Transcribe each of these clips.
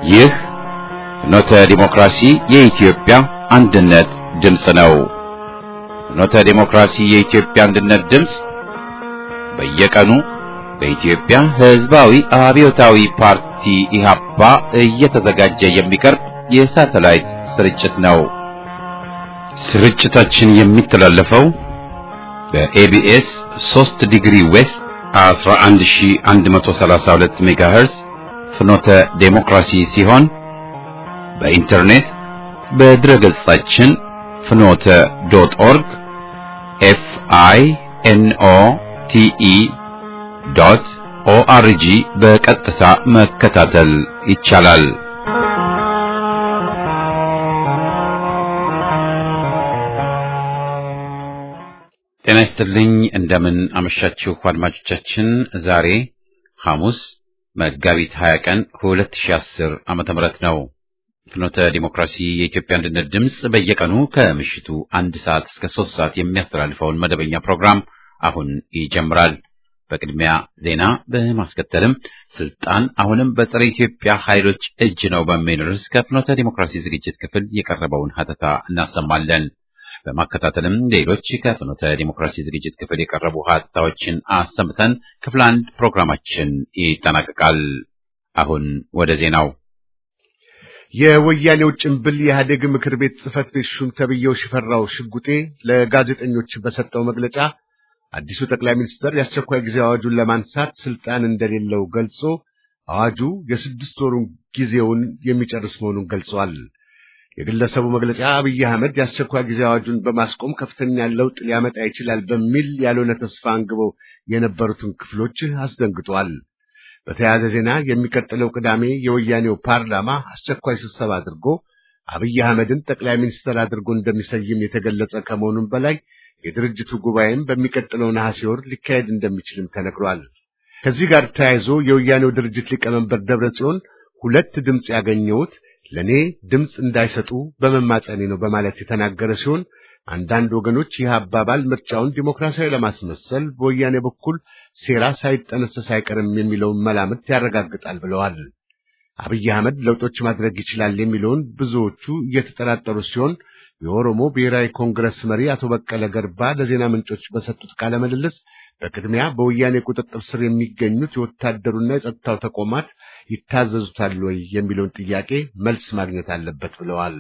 ይህ ፍኖተ ዲሞክራሲ የኢትዮጵያ አንድነት ድምፅ ነው። ፍኖተ ዲሞክራሲ የኢትዮጵያ አንድነት ድምፅ በየቀኑ በኢትዮጵያ ሕዝባዊ አብዮታዊ ፓርቲ ኢህአፓ እየተዘጋጀ የሚቀርብ የሳተላይት ስርጭት ነው። ስርጭታችን የሚተላለፈው በኤቢኤስ 3 ዲግሪ ዌስት 11132 ሜጋሄርዝ ፍኖተ ዴሞክራሲ ሲሆን በኢንተርኔት በድረ ገጻችን ፍኖተ ዶት ኦርግ ኤፍ አይ ኤን ኦ ቲ ኢ ዶት ኦአርጂ በቀጥታ መከታተል ይቻላል። ጤና ይስጥልኝ። እንደምን አመሻችሁ አድማጮቻችን። ዛሬ ሐሙስ መጋቢት 20 ቀን 2010 ዓመተ ምህረት ነው። ፍኖተ ዲሞክራሲ የኢትዮጵያ አንድነት ድምፅ በየቀኑ ከምሽቱ አንድ ሰዓት እስከ ሶስት ሰዓት የሚያስተላልፈውን መደበኛ ፕሮግራም አሁን ይጀምራል። በቅድሚያ ዜና፣ በማስከተልም ስልጣን አሁንም በጸረ ኢትዮጵያ ኃይሎች እጅ ነው በሚል ርዕስ ከፍኖተ ዲሞክራሲ ዝግጅት ክፍል የቀረበውን ሀተታ እናሰማለን። በማከታተልም ሌሎች ከፍኖተ ዲሞክራሲ ዝግጅት ክፍል የቀረቡ ሀተታዎችን አሰምተን ክፍል አንድ ፕሮግራማችን ይጠናቀቃል። አሁን ወደ ዜናው። የወያኔው ጭምብል የኢህአዴግ ምክር ቤት ጽህፈት ቤት ሹም ተብዬው ሽፈራው ሽጉጤ ለጋዜጠኞች በሰጠው መግለጫ አዲሱ ጠቅላይ ሚኒስትር የአስቸኳይ ጊዜ አዋጁን ለማንሳት ስልጣን እንደሌለው ገልጾ አዋጁ የስድስት ወሩን ጊዜውን የሚጨርስ መሆኑን ገልጿል። የግለሰቡ መግለጫ አብይ አህመድ የአስቸኳይ ጊዜ አዋጁን በማስቆም ከፍተኛ ለውጥ ሊያመጣ ይችላል በሚል ያልሆነ ተስፋ አንግበው የነበሩትን ክፍሎች አስደንግጧል። በተያያዘ ዜና የሚቀጥለው ቅዳሜ የወያኔው ፓርላማ አስቸኳይ ስብሰባ አድርጎ አብይ አህመድን ጠቅላይ ሚኒስትር አድርጎ እንደሚሰይም የተገለጸ ከመሆኑም በላይ የድርጅቱ ጉባኤም በሚቀጥለው ነሐሴ ወር ሊካሄድ እንደሚችልም ተነግሯል። ከዚህ ጋር ተያይዞ የወያኔው ድርጅት ሊቀመንበር ደብረ ጽዮን ሁለት ድምፅ ያገኘሁት ለእኔ ድምፅ እንዳይሰጡ በመማጸኔ ነው በማለት የተናገረ ሲሆን አንዳንድ ወገኖች ይህ አባባል ምርጫውን ዲሞክራሲያዊ ለማስመሰል በወያኔ በኩል ሴራ ሳይጠነሰስ አይቀርም የሚለውን መላምት ያረጋግጣል ብለዋል። አብይ አህመድ ለውጦች ማድረግ ይችላል የሚለውን ብዙዎቹ እየተጠራጠሩ ሲሆን የኦሮሞ ብሔራዊ ኮንግረስ መሪ አቶ በቀለ ገርባ ለዜና ምንጮች በሰጡት ቃለ ምልልስ በቅድሚያ በወያኔ ቁጥጥር ስር የሚገኙት የወታደሩና የጸጥታው ተቋማት ይታዘዙታል ወይ የሚለውን ጥያቄ መልስ ማግኘት አለበት ብለዋል።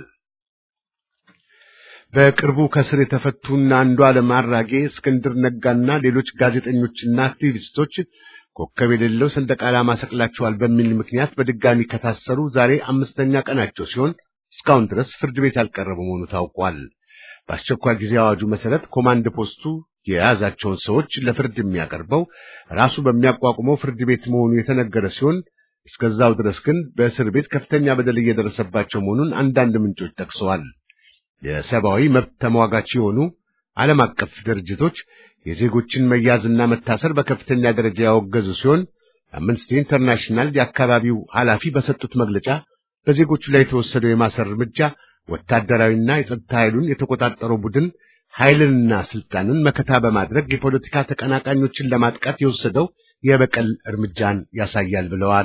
በቅርቡ ከስር የተፈቱና አንዱዓለም አራጌ፣ እስክንድር ነጋና ሌሎች ጋዜጠኞችና አክቲቪስቶች ኮከብ የሌለው ሰንደቅ ዓላማ ሰቅላቸዋል በሚል ምክንያት በድጋሚ ከታሰሩ ዛሬ አምስተኛ ቀናቸው ሲሆን እስካሁን ድረስ ፍርድ ቤት ያልቀረበ መሆኑ ታውቋል። በአስቸኳይ ጊዜ አዋጁ መሰረት ኮማንድ ፖስቱ የያዛቸውን ሰዎች ለፍርድ የሚያቀርበው ራሱ በሚያቋቁመው ፍርድ ቤት መሆኑ የተነገረ ሲሆን እስከዛው ድረስ ግን በእስር ቤት ከፍተኛ በደል እየደረሰባቸው መሆኑን አንዳንድ ምንጮች ጠቅሰዋል። የሰብአዊ መብት ተሟጋች የሆኑ ዓለም አቀፍ ድርጅቶች የዜጎችን መያዝና መታሰር በከፍተኛ ደረጃ ያወገዙ ሲሆን አምነስቲ ኢንተርናሽናል የአካባቢው ኃላፊ በሰጡት መግለጫ በዜጎቹ ላይ የተወሰደው የማሰር እርምጃ ወታደራዊና የጸጥታ ኃይሉን የተቆጣጠረው ቡድን ኃይልንና ስልጣንን መከታ በማድረግ የፖለቲካ ተቀናቃኞችን ለማጥቃት የወሰደው የበቀል እርምጃን ያሳያል ብለዋል።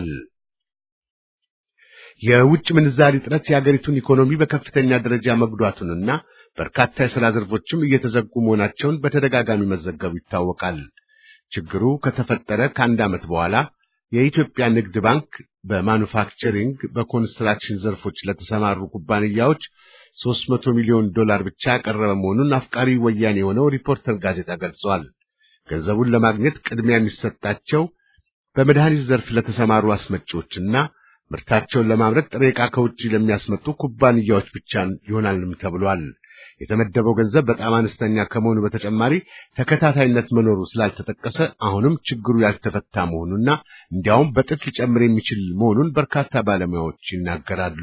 የውጭ ምንዛሪ እጥረት የአገሪቱን ኢኮኖሚ በከፍተኛ ደረጃ መጉዳቱንና በርካታ የሥራ ዘርፎችም እየተዘጉ መሆናቸውን በተደጋጋሚ መዘገቡ ይታወቃል። ችግሩ ከተፈጠረ ከአንድ ዓመት በኋላ የኢትዮጵያ ንግድ ባንክ በማኑፋክቸሪንግ በኮንስትራክሽን ዘርፎች ለተሰማሩ ኩባንያዎች 300 ሚሊዮን ዶላር ብቻ ያቀረበ መሆኑን አፍቃሪ ወያኔ የሆነው ሪፖርተር ጋዜጣ ገልጿል። ገንዘቡን ለማግኘት ቅድሚያ የሚሰጣቸው በመድኃኒት ዘርፍ ለተሰማሩ አስመጪዎችና ምርታቸውን ለማምረት ጥሬ ዕቃ ከውጭ ለሚያስመጡ ኩባንያዎች ብቻ ይሆናልም ተብሏል። የተመደበው ገንዘብ በጣም አነስተኛ ከመሆኑ በተጨማሪ ተከታታይነት መኖሩ ስላልተጠቀሰ አሁንም ችግሩ ያልተፈታ መሆኑና እንዲያውም በጥፍ ሊጨምር የሚችል መሆኑን በርካታ ባለሙያዎች ይናገራሉ።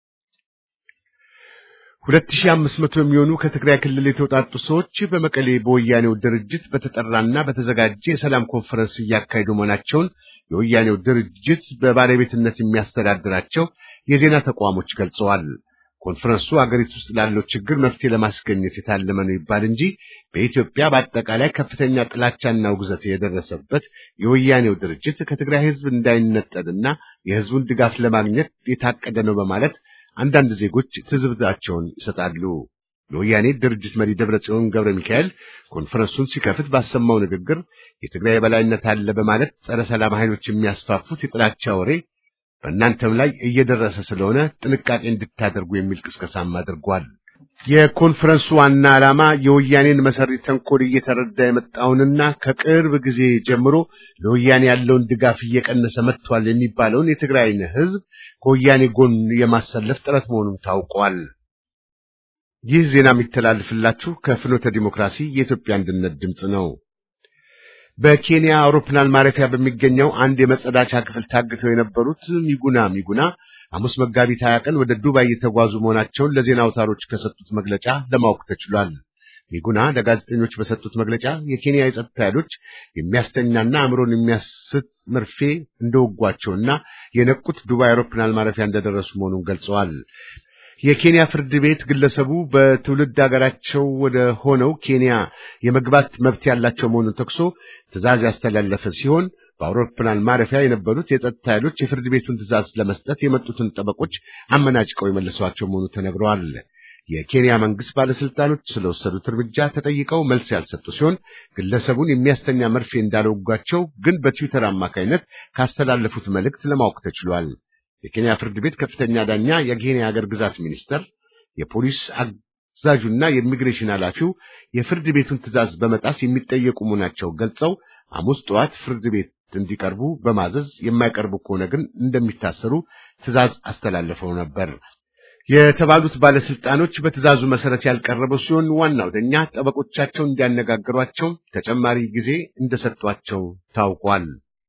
ሁለት ሺህ አምስት መቶ የሚሆኑ ከትግራይ ክልል የተውጣጡ ሰዎች በመቀሌ በወያኔው ድርጅት በተጠራና በተዘጋጀ የሰላም ኮንፈረንስ እያካሄዱ መሆናቸውን የወያኔው ድርጅት በባለቤትነት የሚያስተዳድራቸው የዜና ተቋሞች ገልጸዋል። ኮንፈረንሱ አገሪቱ ውስጥ ላለው ችግር መፍትሄ ለማስገኘት የታለመ ነው ይባል እንጂ በኢትዮጵያ በአጠቃላይ ከፍተኛ ጥላቻና ውግዘት የደረሰበት የወያኔው ድርጅት ከትግራይ ሕዝብ እንዳይነጠልና የህዝቡን ድጋፍ ለማግኘት የታቀደ ነው በማለት አንዳንድ ዜጎች ትዝብታቸውን ይሰጣሉ። የወያኔ ድርጅት መሪ ደብረጽዮን ገብረ ሚካኤል ኮንፈረንሱን ሲከፍት ባሰማው ንግግር የትግራይ የበላይነት አለ በማለት ጸረ ሰላም ኃይሎች የሚያስፋፉት የጥላቻ ወሬ በእናንተም ላይ እየደረሰ ስለሆነ ጥንቃቄ እንድታደርጉ የሚል ቅስቀሳም አድርጓል። የኮንፈረንሱ ዋና ዓላማ የወያኔን መሰሪ ተንኮል እየተረዳ የመጣውንና ከቅርብ ጊዜ ጀምሮ ለወያኔ ያለውን ድጋፍ እየቀነሰ መጥቷል የሚባለውን የትግራይን ህዝብ ከወያኔ ጎን የማሰለፍ ጥረት መሆኑን ታውቋል። ይህ ዜና የሚተላልፍላችሁ ከፍኖተ ዲሞክራሲ የኢትዮጵያ አንድነት ድምፅ ነው። በኬንያ አውሮፕላን ማረፊያ በሚገኘው አንድ የመጸዳቻ ክፍል ታግተው የነበሩት ሚጉና ሚጉና ሐሙስ መጋቢት ሀያ ቀን ወደ ዱባይ እየተጓዙ መሆናቸውን ለዜና አውታሮች ከሰጡት መግለጫ ለማወቅ ተችሏል። ሚጉና ለጋዜጠኞች በሰጡት መግለጫ የኬንያ የጸጥታ ኃይሎች የሚያስተኛና አእምሮን የሚያስት መርፌ እንደወጓቸውና የነቁት ዱባይ አውሮፕላን ማረፊያ እንደደረሱ መሆኑን ገልጸዋል። የኬንያ ፍርድ ቤት ግለሰቡ በትውልድ ሀገራቸው ወደ ሆነው ኬንያ የመግባት መብት ያላቸው መሆኑን ጠቅሶ ትዕዛዝ ያስተላለፈ ሲሆን በአውሮፕላን ማረፊያ የነበሩት የጸጥታ ኃይሎች የፍርድ ቤቱን ትዕዛዝ ለመስጠት የመጡትን ጠበቆች አመናጭቀው የመለሷቸው መሆኑ ተነግረዋል። የኬንያ መንግስት ባለስልጣኖች ስለወሰዱት እርምጃ ተጠይቀው መልስ ያልሰጡ ሲሆን ግለሰቡን የሚያስተኛ መርፌ እንዳልወጓቸው ግን በትዊተር አማካይነት ካስተላለፉት መልእክት ለማወቅ ተችሏል። የኬንያ ፍርድ ቤት ከፍተኛ ዳኛ፣ የኬንያ ሀገር ግዛት ሚኒስተር፣ የፖሊስ አዛዡና የኢሚግሬሽን ኃላፊው የፍርድ ቤቱን ትዕዛዝ በመጣስ የሚጠየቁ መሆናቸው ገልጸው ሐሙስ ጠዋት ፍርድ ቤት እንዲቀርቡ በማዘዝ የማይቀርቡ ከሆነ ግን እንደሚታሰሩ ትዕዛዝ አስተላልፈው ነበር። የተባሉት ባለስልጣኖች በትዕዛዙ መሰረት ያልቀረበው ሲሆን ዋናው ዳኛ ጠበቆቻቸው እንዲያነጋግሯቸው ተጨማሪ ጊዜ እንደሰጧቸው ታውቋል።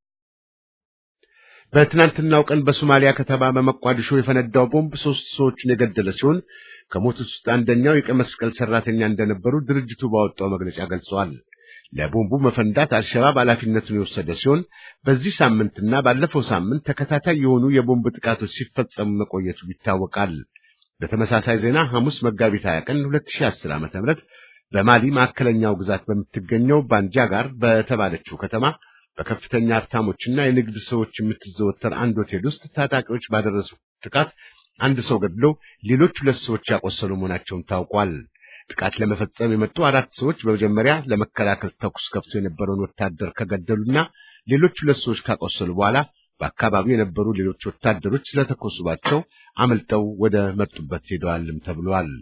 በትናንትናው ቀን በሶማሊያ ከተማ በመቋዲሾ የፈነዳው ቦምብ ሶስት ሰዎችን የገደለ ሲሆን ከሞቱት ውስጥ አንደኛው የቀይ መስቀል ሰራተኛ እንደነበሩ ድርጅቱ ባወጣው መግለጫ ገልጸዋል። ለቦምቡ መፈንዳት አልሸባብ ኃላፊነቱን የወሰደ ሲሆን በዚህ ሳምንትና ባለፈው ሳምንት ተከታታይ የሆኑ የቦምብ ጥቃቶች ሲፈጸሙ መቆየቱ ይታወቃል። በተመሳሳይ ዜና ሐሙስ መጋቢት 20 ቀን 2010 ዓ.ም በማሊ ማዕከለኛው ግዛት በምትገኘው ባንጃጋር በተባለችው ከተማ በከፍተኛ ሀብታሞችና የንግድ ሰዎች የምትዘወተር አንድ ሆቴል ውስጥ ታጣቂዎች ባደረሱ ጥቃት አንድ ሰው ገድለው ሌሎች ሁለት ሰዎች ያቆሰሉ መሆናቸውን ታውቋል። ጥቃት ለመፈጸም የመጡ አራት ሰዎች በመጀመሪያ ለመከላከል ተኩስ ከፍቶ የነበረውን ወታደር ከገደሉና ሌሎች ሁለት ሰዎች ካቆሰሉ በኋላ በአካባቢው የነበሩ ሌሎች ወታደሮች ስለተኮሱባቸው አመልጠው ወደ መጡበት ሄደዋልም ተብሏል።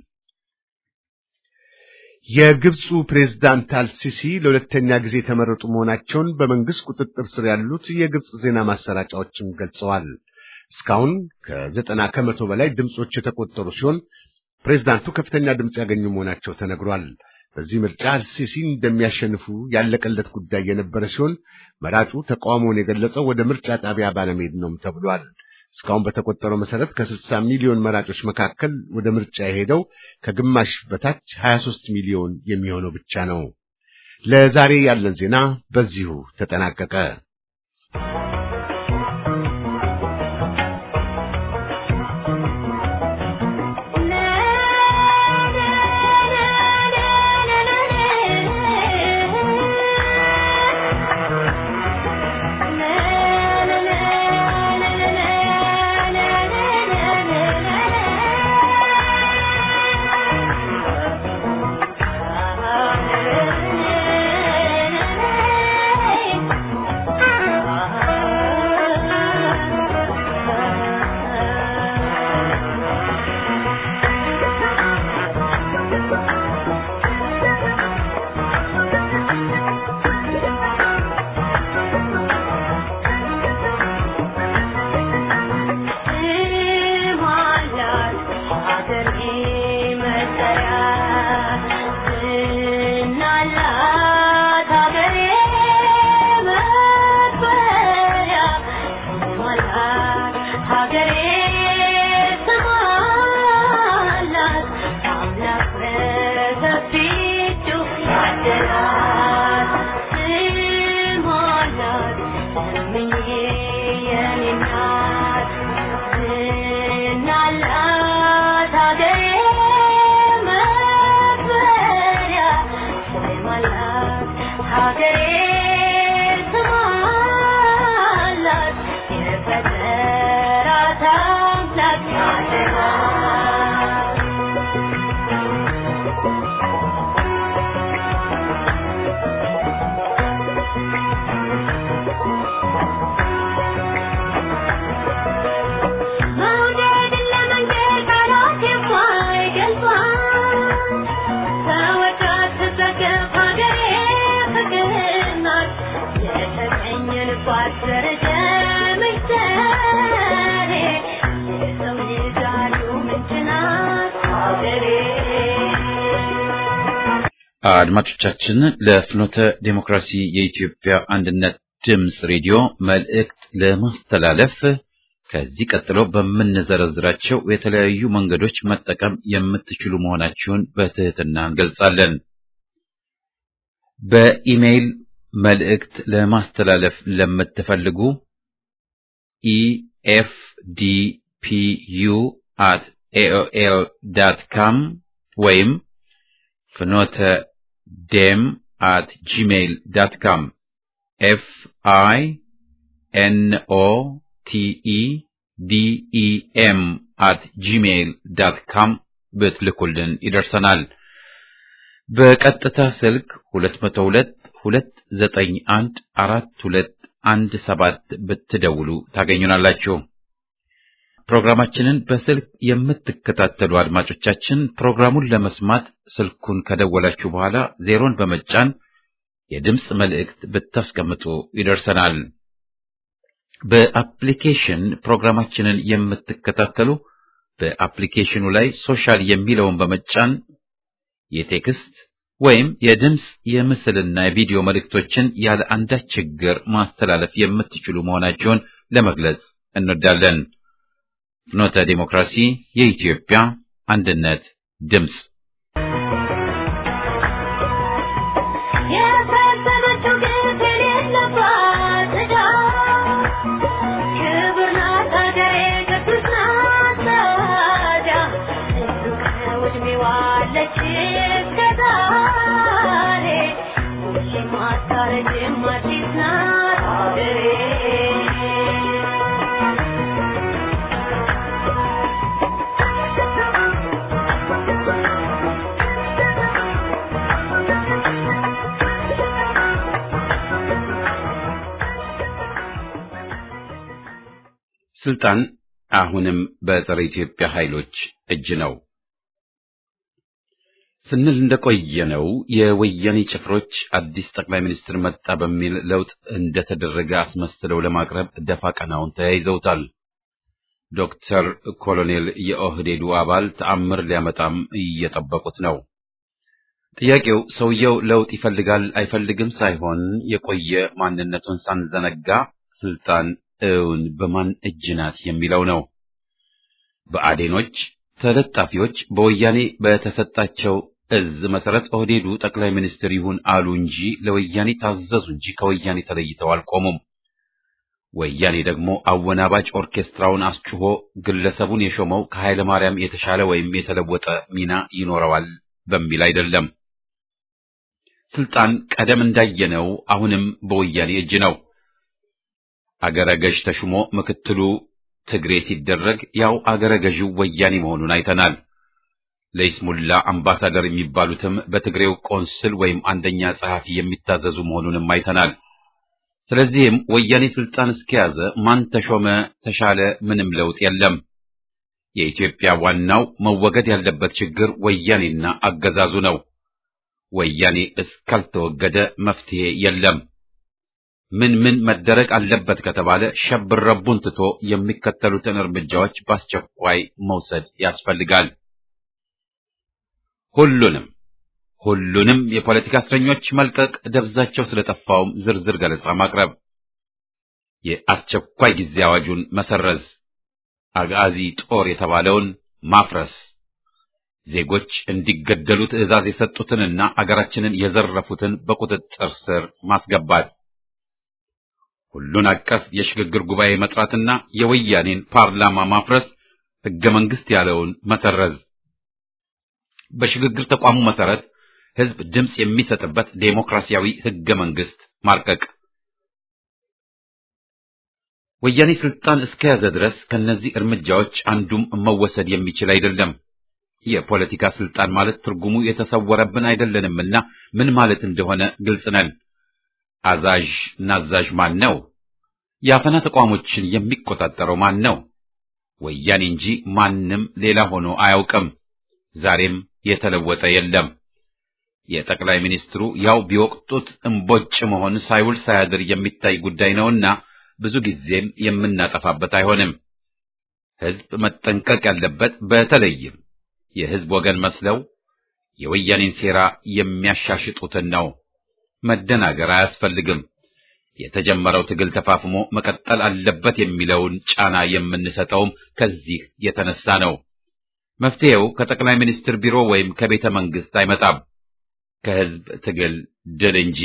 የግብፁ ፕሬዝዳንት አልሲሲ ለሁለተኛ ጊዜ የተመረጡ መሆናቸውን በመንግስት ቁጥጥር ስር ያሉት የግብፅ ዜና ማሰራጫዎችም ገልጸዋል። እስካሁን ከዘጠና ከመቶ በላይ ድምጾች የተቆጠሩ ሲሆን ፕሬዝዳንቱ ከፍተኛ ድምፅ ያገኙ መሆናቸው ተነግሯል። በዚህ ምርጫ አልሲሲ እንደሚያሸንፉ ያለቀለት ጉዳይ የነበረ ሲሆን መራጩ ተቃውሞውን የገለጸው ወደ ምርጫ ጣቢያ ባለመሄድ ነው ተብሏል። እስካሁን በተቆጠረው መሰረት ከ60 ሚሊዮን መራጮች መካከል ወደ ምርጫ የሄደው ከግማሽ በታች 23 ሚሊዮን የሚሆነው ብቻ ነው። ለዛሬ ያለን ዜና በዚሁ ተጠናቀቀ። ሀገሬ ስማላት የፈጠ አድማጮቻችን ለፍኖተ ዴሞክራሲ የኢትዮጵያ አንድነት ድምፅ ሬዲዮ መልእክት ለማስተላለፍ ከዚህ ቀጥሎ በምንዘረዝራቸው የተለያዩ መንገዶች መጠቀም የምትችሉ መሆናችሁን በትህትና እንገልጻለን። በኢሜይል መልእክት ለማስተላለፍ ለምትፈልጉ ኢኤፍዲፒዩ አት ኤኦኤል ዳት ካም ወይም ፍኖተ ዴም አት ጂሜይል ዳት ካም ኤፍ አይ ኤን ኦ ቲ ኢ ዲ ኢ ኤም አት ጂሜይል ዳት ካም ብትልኩልን ይደርሰናል። በቀጥታ ስልክ 202 291 4217 ብትደውሉ ታገኙናላችሁ። ፕሮግራማችንን በስልክ የምትከታተሉ አድማጮቻችን ፕሮግራሙን ለመስማት ስልኩን ከደወላችሁ በኋላ ዜሮን በመጫን የድምፅ መልእክት ብታስቀምጡ ይደርሰናል። በአፕሊኬሽን ፕሮግራማችንን የምትከታተሉ በአፕሊኬሽኑ ላይ ሶሻል የሚለውን በመጫን የቴክስት ወይም የድምፅ የምስልና የቪዲዮ መልእክቶችን ያለ አንዳች ችግር ማስተላለፍ የምትችሉ መሆናቸውን ለመግለጽ እንወዳለን። ፍኖተ ዲሞክራሲ የኢትዮጵያ አንድነት ድምፅ ስልጣን አሁንም በጸረ ኢትዮጵያ ኃይሎች እጅ ነው ስንል እንደቆየነው የወያኔ ጭፍሮች አዲስ ጠቅላይ ሚኒስትር መጣ በሚል ለውጥ እንደተደረገ አስመስለው ለማቅረብ ደፋ ቀናውን ተያይዘውታል። ዶክተር ኮሎኔል የኦህዴዱ አባል ተአምር ሊያመጣም እየጠበቁት ነው። ጥያቄው ሰውየው ለውጥ ይፈልጋል አይፈልግም ሳይሆን የቆየ ማንነቱን ሳንዘነጋ ስልጣን እውን በማን እጅ ናት የሚለው ነው። በአዴኖች ተለጣፊዎች በወያኔ በተሰጣቸው እዝ መሰረት ኦህዴዱ ጠቅላይ ሚኒስትር ይሁን አሉ እንጂ ለወያኔ ታዘዙ እንጂ ከወያኔ ተለይተው አልቆሙም። ወያኔ ደግሞ አወናባጅ ኦርኬስትራውን አስጭሆ ግለሰቡን የሾመው ከኃይለ ማርያም የተሻለ ወይም የተለወጠ ሚና ይኖረዋል በሚል አይደለም። ስልጣን ቀደም እንዳየነው አሁንም በወያኔ እጅ ነው። አገረ ገዥ ተሹሞ ምክትሉ ትግሬ ሲደረግ ያው አገረ ገዢው ወያኔ መሆኑን አይተናል። ለይስሙላ አምባሳደር የሚባሉትም በትግሬው ቆንስል ወይም አንደኛ ጸሐፊ የሚታዘዙ መሆኑንም አይተናል። ስለዚህም ወያኔ ስልጣን እስከያዘ ማን ተሾመ ተሻለ ምንም ለውጥ የለም። የኢትዮጵያ ዋናው መወገድ ያለበት ችግር ወያኔና አገዛዙ ነው። ወያኔ እስካልተወገደ መፍትሄ የለም። ምን ምን መደረግ አለበት ከተባለ ሸብረቡን ትቶ የሚከተሉትን እርምጃዎች በአስቸኳይ መውሰድ ያስፈልጋል። ሁሉንም ሁሉንም የፖለቲካ እስረኞች መልቀቅ፣ ደብዛቸው ስለጠፋውም ዝርዝር ገለጻ ማቅረብ፣ የአስቸኳይ ጊዜ አዋጁን መሰረዝ፣ አጋዚ ጦር የተባለውን ማፍረስ፣ ዜጎች እንዲገደሉ ትዕዛዝ የሰጡትንና አገራችንን የዘረፉትን በቁጥጥር ስር ማስገባት ሁሉን አቀፍ የሽግግር ጉባኤ መጥራትና የወያኔን ፓርላማ ማፍረስ፣ ሕገ መንግሥት ያለውን መሰረዝ፣ በሽግግር ተቋሙ መሰረት ሕዝብ ድምፅ የሚሰጥበት ዴሞክራሲያዊ ሕገ መንግሥት ማርቀቅ። ወያኔ ስልጣን እስከያዘ ድረስ ከነዚህ እርምጃዎች አንዱም መወሰድ የሚችል አይደለም። የፖለቲካ ስልጣን ማለት ትርጉሙ የተሰወረብን አይደለንምና ምን ማለት እንደሆነ ግልጽ ነን። አዛዥ ናዛዥ ማን ነው? የአፈና ተቋሞችን የሚቆጣጠረው ማን ነው? ወያኔ እንጂ ማንም ሌላ ሆኖ አያውቅም። ዛሬም የተለወጠ የለም። የጠቅላይ ሚኒስትሩ ያው ቢወቅጡት እምቦጭ መሆን ሳይውል ሳያድር የሚታይ ጉዳይ ነውና ብዙ ጊዜም የምናጠፋበት አይሆንም። ሕዝብ መጠንቀቅ ያለበት በተለይም የሕዝብ ወገን መስለው የወያኔን ሴራ የሚያሻሽጡትን ነው። መደናገር አያስፈልግም። የተጀመረው ትግል ተፋፍሞ መቀጠል አለበት የሚለውን ጫና የምንሰጠውም ከዚህ የተነሳ ነው። መፍትሄው ከጠቅላይ ሚኒስትር ቢሮ ወይም ከቤተ መንግስት አይመጣም፣ ከህዝብ ትግል ድል እንጂ።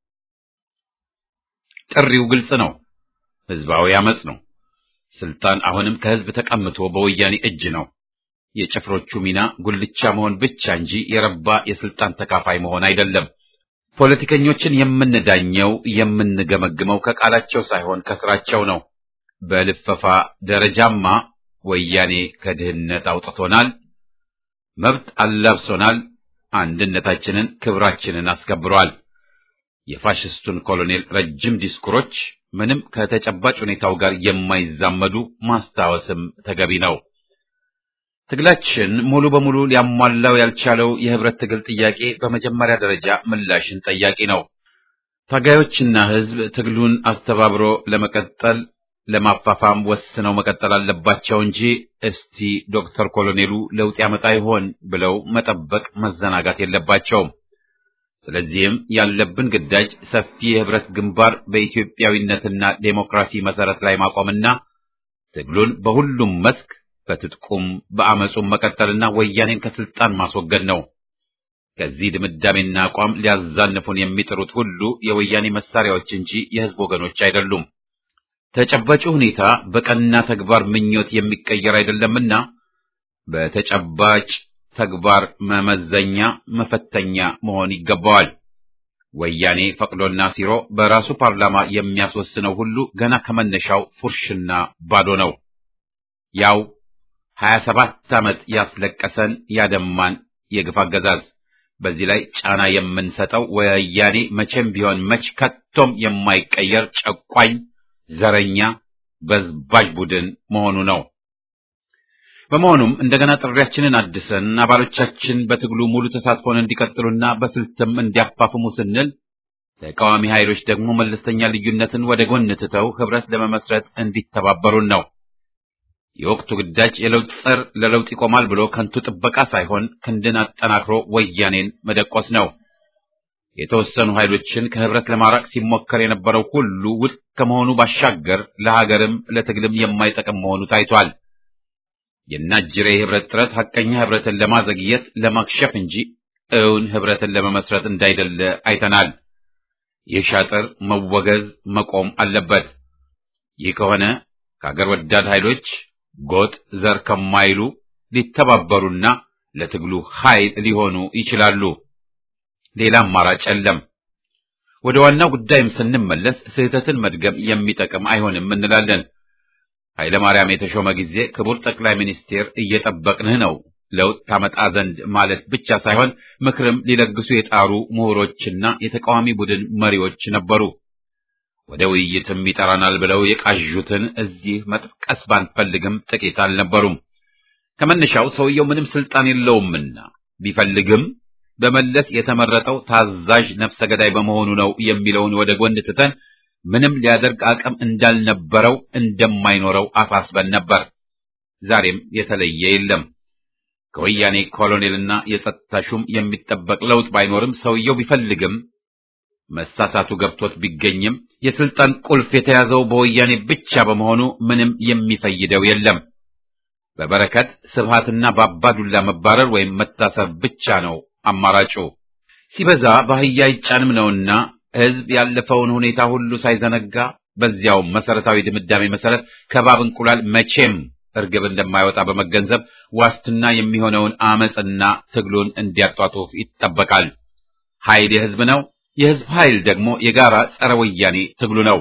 ጥሪው ግልጽ ነው። ህዝባዊ አመጽ ነው። ስልጣን አሁንም ከህዝብ ተቀምቶ በወያኔ እጅ ነው። የጭፍሮቹ ሚና ጉልቻ መሆን ብቻ እንጂ የረባ የስልጣን ተካፋይ መሆን አይደለም። ፖለቲከኞችን የምንዳኘው የምንገመግመው ከቃላቸው ሳይሆን ከስራቸው ነው። በልፈፋ ደረጃማ ወያኔ ከድህነት አውጥቶናል፣ መብት አላብሶናል፣ አንድነታችንን ክብራችንን አስከብሯል። የፋሽስቱን ኮሎኔል ረጅም ዲስኩሮች ምንም ከተጨባጭ ሁኔታው ጋር የማይዛመዱ ማስታወስም ተገቢ ነው። ትግላችን ሙሉ በሙሉ ሊያሟላው ያልቻለው የህብረት ትግል ጥያቄ በመጀመሪያ ደረጃ ምላሽን ጠያቂ ነው። ታጋዮችና ህዝብ ትግሉን አስተባብሮ ለመቀጠል ለማፋፋም ወስነው መቀጠል አለባቸው እንጂ እስቲ ዶክተር ኮሎኔሉ ለውጥ ያመጣ ይሆን ብለው መጠበቅ መዘናጋት የለባቸውም። ስለዚህም ያለብን ግዳጅ ሰፊ የህብረት ግንባር በኢትዮጵያዊነትና ዴሞክራሲ መሰረት ላይ ማቆምና ትግሉን በሁሉም መስክ በትጥቁም በአመፁም መቀጠልና ወያኔን ከስልጣን ማስወገድ ነው። ከዚህ ድምዳሜና አቋም ሊያዛንፉን የሚጥሩት ሁሉ የወያኔ መሳሪያዎች እንጂ የህዝብ ወገኖች አይደሉም። ተጨባጭ ሁኔታ በቀና ተግባር ምኞት የሚቀየር አይደለምና በተጨባጭ ተግባር መመዘኛ መፈተኛ መሆን ይገባዋል። ወያኔ ፈቅዶና ሲሮ በራሱ ፓርላማ የሚያስወስነው ሁሉ ገና ከመነሻው ፉርሽና ባዶ ነው። ያው ሀያ ሰባት ዓመት ያስለቀሰን ያደማን የግፍ አገዛዝ። በዚህ ላይ ጫና የምንሰጠው ወያኔ መቼም ቢሆን መች ከቶም የማይቀየር ጨቋኝ፣ ዘረኛ፣ በዝባዥ ቡድን መሆኑ ነው። በመሆኑም እንደገና ጥሪያችንን አድሰን አባሎቻችን በትግሉ ሙሉ ተሳትፎን እንዲቀጥሉና በስልትም እንዲያፋፍሙ ስንል ተቃዋሚ ኃይሎች ደግሞ መለስተኛ ልዩነትን ወደ ጎን ትተው ህብረት ለመመስረት እንዲተባበሩን ነው። የወቅቱ ግዳጅ የለውጥ ጸር ለለውጥ ይቆማል ብሎ ከንቱ ጥበቃ ሳይሆን ክንድን አጠናክሮ ወያኔን መደቆስ ነው። የተወሰኑ ኃይሎችን ከህብረት ለማራቅ ሲሞከር የነበረው ሁሉ ውድቅ ከመሆኑ ባሻገር ለሀገርም ለትግልም የማይጠቅም መሆኑ ታይቷል። የናጅሬ ህብረት ጥረት ሐቀኛ ህብረትን ለማዘግየት ለማክሸፍ እንጂ እውን ህብረትን ለመመስረት እንዳይደለ አይተናል። ይህ ሻጥር መወገዝ መቆም አለበት። ይህ ከሆነ ከሀገር ወዳድ ኃይሎች ጎጥ ዘር ከማይሉ ሊተባበሩና ለትግሉ ኃይል ሊሆኑ ይችላሉ። ሌላ አማራጭ የለም። ወደ ዋናው ጉዳይም ስንመለስ ስህተትን መድገም የሚጠቅም አይሆንም እንላለን። ኃይለ ማርያም የተሾመ ጊዜ ክቡር ጠቅላይ ሚኒስቴር እየጠበቅንህ ነው ለውጥ ታመጣ ዘንድ ማለት ብቻ ሳይሆን ምክርም ሊለግሱ የጣሩ ምሁሮችና የተቃዋሚ ቡድን መሪዎች ነበሩ። ወደ ውይይትም ይጠራናል ብለው የቃዡትን እዚህ መጥቀስ ባንፈልግም ጥቂት አልነበሩም። ከመነሻው ሰውየው ምንም ስልጣን የለውምና ቢፈልግም በመለስ የተመረጠው ታዛዥ ነፍሰ ገዳይ በመሆኑ ነው የሚለውን ወደ ጎን ትተን ምንም ሊያደርግ አቅም እንዳልነበረው እንደማይኖረው አሳስበን ነበር። ዛሬም የተለየ የለም። ከወያኔ ኮሎኔልና የጸጥታ ሹም የሚጠበቅ ለውጥ ባይኖርም ሰውየው ቢፈልግም መሳሳቱ ገብቶት ቢገኝም የስልጣን ቁልፍ የተያዘው በወያኔ ብቻ በመሆኑ ምንም የሚፈይደው የለም። በበረከት ስብሃትና በአባዱላ መባረር ወይም መታሰር ብቻ ነው አማራጩ። ሲበዛ በአህያ አይጫንም ነውና ሕዝብ ያለፈውን ሁኔታ ሁሉ ሳይዘነጋ በዚያው መሰረታዊ ድምዳሜ መሰረት ከባብ እንቁላል መቼም እርግብ እንደማይወጣ በመገንዘብ ዋስትና የሚሆነውን አመፅና ትግሉን እንዲያጧጡፍ ይጠበቃል። ኃይል የሕዝብ ነው። የሕዝብ ኃይል ደግሞ የጋራ ጸረ ወያኔ ትግሉ ነው።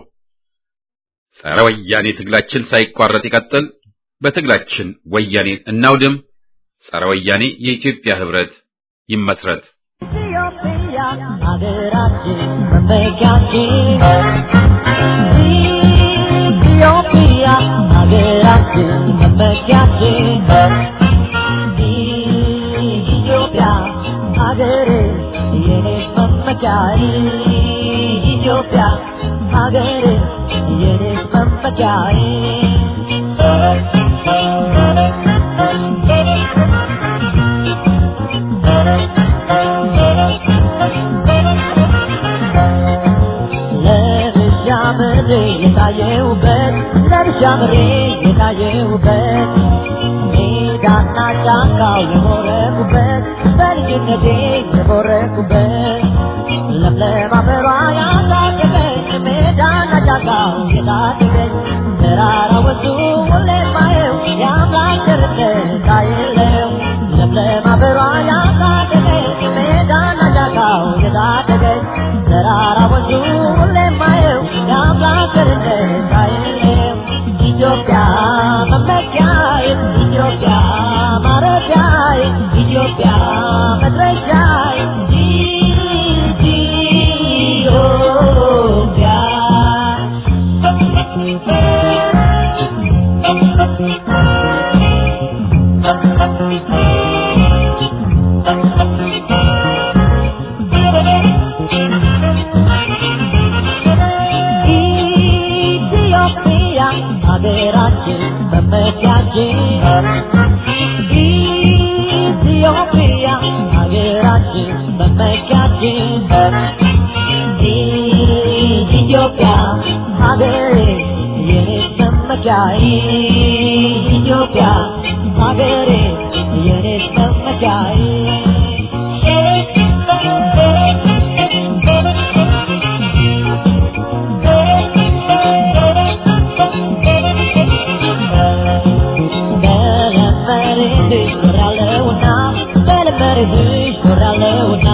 ጸረ ወያኔ ትግላችን ሳይቋረጥ ይቀጥል። በትግላችን ወያኔን እናውድም። ጸረ ወያኔ የኢትዮጵያ ህብረት ይመስረት። ኢትዮጵያ ሀገራችን መመኪያችን ኢትዮጵያ ሀገራችን መመኪያችን ኢትዮጵያ ሀገር የኔ መመኪያዬ ኢትዮጵያ ሀገር የኔ መመኪያዬ ጀምሬ የታየሁበት ሜዳና ጫካው የቦረኩበት በልጅነቴ የቦረኩበት ለምለም አፈሯ ያሳደገች ሜዳና ጫካው የታደገች ተራራ ወንዙ ሁሌ ማየው የአምላክ ቸርነት አይለው ለምለም አፈሯ ያሳደገች ሜዳና ጫካው የታደገች ተራራ ወንዙ ሁሌ ማየው የአምላክ ቸርነት አይለው ኢትዮጵያ መመኪያዬ ኢትዮጵያ ማረፊያዬ ኢትዮጵያ መድረሻዬ ኢትዮጵያ ሀገራችን መመኪያችን ኢትዮጵያ ሀገራችን መመኪያችን ኢትዮጵያ ሀገሬ የኔ መመኪያዬ ኢትዮጵያ ሀገሬ የኔ መመኪያዬ በለመድሽ ኖራለሁና በለመድሽ ኖራለሁና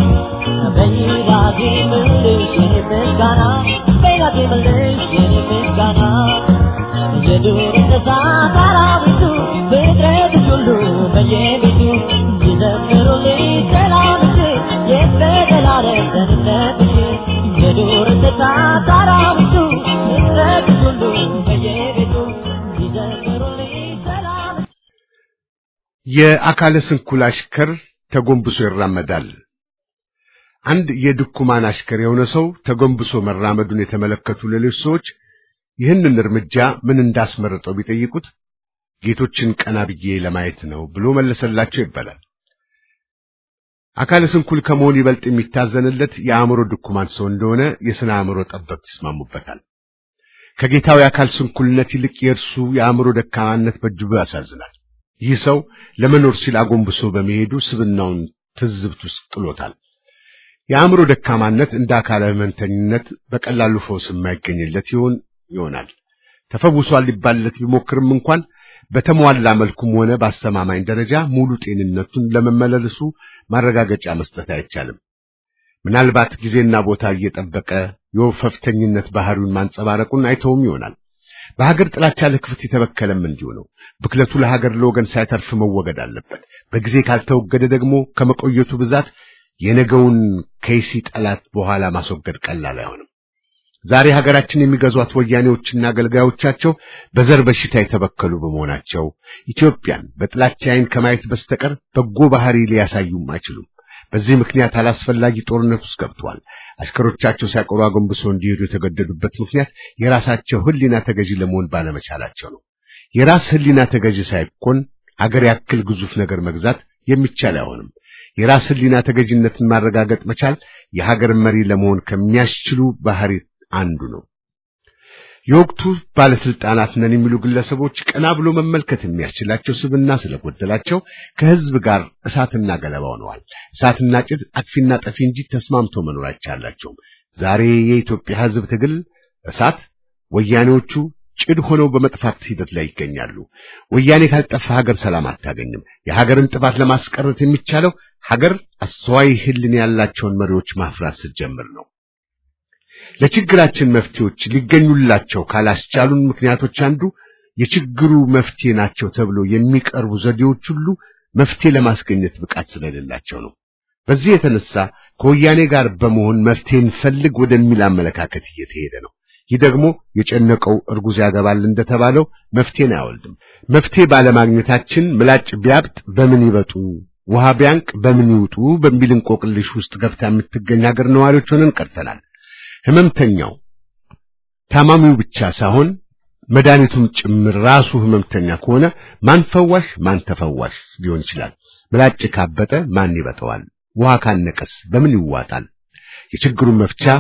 በይራቴ ምልሽ የኔ ምስጋና በይራቴ ምልሽ የኔ ምስጋና የዱር እንስሳት አራዊቱ ፍጥረትሽ ሁሉ በየቤቱ ይዘምሩልኝ ሰላምሽ የዘላለም ደህንነትሽ የዱር እንስሳት አራዊቱ ፍጥረትሽ ሁሉ በየቤቱ ይዘምሩልኝ ሰላምሽ የአካለ ስንኩል አሽከር ተጎንብሶ ይራመዳል። አንድ የድኩማን አሽከር የሆነ ሰው ተጎንብሶ መራመዱን የተመለከቱ ሌሎች ሰዎች ይህንን እርምጃ ምን እንዳስመረጠው ቢጠይቁት ጌቶችን ቀና ብዬ ለማየት ነው ብሎ መለሰላቸው ይባላል። አካለ ስንኩል ከመሆን ይበልጥ የሚታዘንለት የአእምሮ ድኩማን ሰው እንደሆነ የሥነ አእምሮ ጠበብት ይስማሙበታል። ከጌታው የአካል ስንኩልነት ይልቅ የእርሱ የአእምሮ ደካማነት በእጅጉ ያሳዝናል። ይህ ሰው ለመኖር ሲል አጎንብሶ በመሄዱ ስብናውን ትዝብት ውስጥ ጥሎታል። የአእምሮ ደካማነት እንደ አካለ ሕመምተኝነት በቀላሉ ፈውስ የማይገኝለት ይሆን ይሆናል። ተፈውሷል ሊባልለት ቢሞክርም እንኳን በተሟላ መልኩም ሆነ በአስተማማኝ ደረጃ ሙሉ ጤንነቱን ለመመለሱ ማረጋገጫ መስጠት አይቻልም። ምናልባት ጊዜና ቦታ እየጠበቀ የወፈፍተኝነት ባህሪውን ማንጸባረቁን አይተውም ይሆናል። በሀገር ጥላቻ ለክፍት የተበከለም እንዲሁ ነው። ብክለቱ ለሀገር ለወገን ሳይተርፍ መወገድ አለበት። በጊዜ ካልተወገደ ደግሞ ከመቆየቱ ብዛት የነገውን ከይሲ ጠላት በኋላ ማስወገድ ቀላል አይሆንም። ዛሬ ሀገራችን የሚገዟት ወያኔዎችና አገልጋዮቻቸው በዘር በሽታ የተበከሉ በመሆናቸው ኢትዮጵያን በጥላቻ ዓይን ከማየት በስተቀር በጎ ባህሪ ሊያሳዩም አይችሉም። በዚህ ምክንያት አላስፈላጊ ጦርነት ውስጥ ገብተዋል። አሽከሮቻቸው ሳይቀሩ አጎንብሰው እንዲሄዱ የተገደዱበት ምክንያት የራሳቸው ሕሊና ተገዢ ለመሆን ባለመቻላቸው ነው። የራስ ሕሊና ተገዢ ሳይኮን ሀገር ያክል ግዙፍ ነገር መግዛት የሚቻል አይሆንም። የራስ ሕሊና ተገዥነትን ማረጋገጥ መቻል የሀገር መሪ ለመሆን ከሚያስችሉ ባህሪ አንዱ ነው። የወቅቱ ባለስልጣናት ነን የሚሉ ግለሰቦች ቀና ብሎ መመልከት የሚያስችላቸው ስብና ስለጎደላቸው ከህዝብ ጋር እሳትና ገለባ ሆነዋል። እሳትና ጭድ አጥፊና ጠፊ እንጂ ተስማምቶ መኖር አይቻላቸውም። ዛሬ የኢትዮጵያ ህዝብ ትግል እሳት፣ ወያኔዎቹ ጭድ ሆነው በመጥፋት ሂደት ላይ ይገኛሉ። ወያኔ ካልጠፋ ሀገር ሰላም አታገኝም። የሀገርን ጥፋት ለማስቀረት የሚቻለው ሀገር አስተዋይ ህልን ያላቸውን መሪዎች ማፍራት ስትጀምር ነው። ለችግራችን መፍትሄዎች ሊገኙላቸው ካላስቻሉን ምክንያቶች አንዱ የችግሩ መፍትሄ ናቸው ተብሎ የሚቀርቡ ዘዴዎች ሁሉ መፍትሄ ለማስገኘት ብቃት ስለሌላቸው ነው። በዚህ የተነሳ ከወያኔ ጋር በመሆን መፍትሄ እንፈልግ ወደሚል አመለካከት እየተሄደ ነው። ይህ ደግሞ የጨነቀው እርጉዝ ያገባል እንደተባለው መፍትሄን አያወልድም። መፍትሄ ባለማግኘታችን ምላጭ ቢያብጥ በምን ይበጡ፣ ውሃ ቢያንቅ በምን ይውጡ በሚል እንቆቅልሽ ውስጥ ገብታ የምትገኝ ሀገር ነዋሪዎች ሆነን ቀርተናል። ህመምተኛው ታማሚው ብቻ ሳይሆን መድኃኒቱም ጭምር ራሱ ህመምተኛ ከሆነ ማን ፈዋሽ ማን ተፈዋሽ ሊሆን ይችላል? ምላጭ ካበጠ ማን ይበጠዋል? ውሃ ካነቀስ በምን ይዋጣል? የችግሩን መፍቻ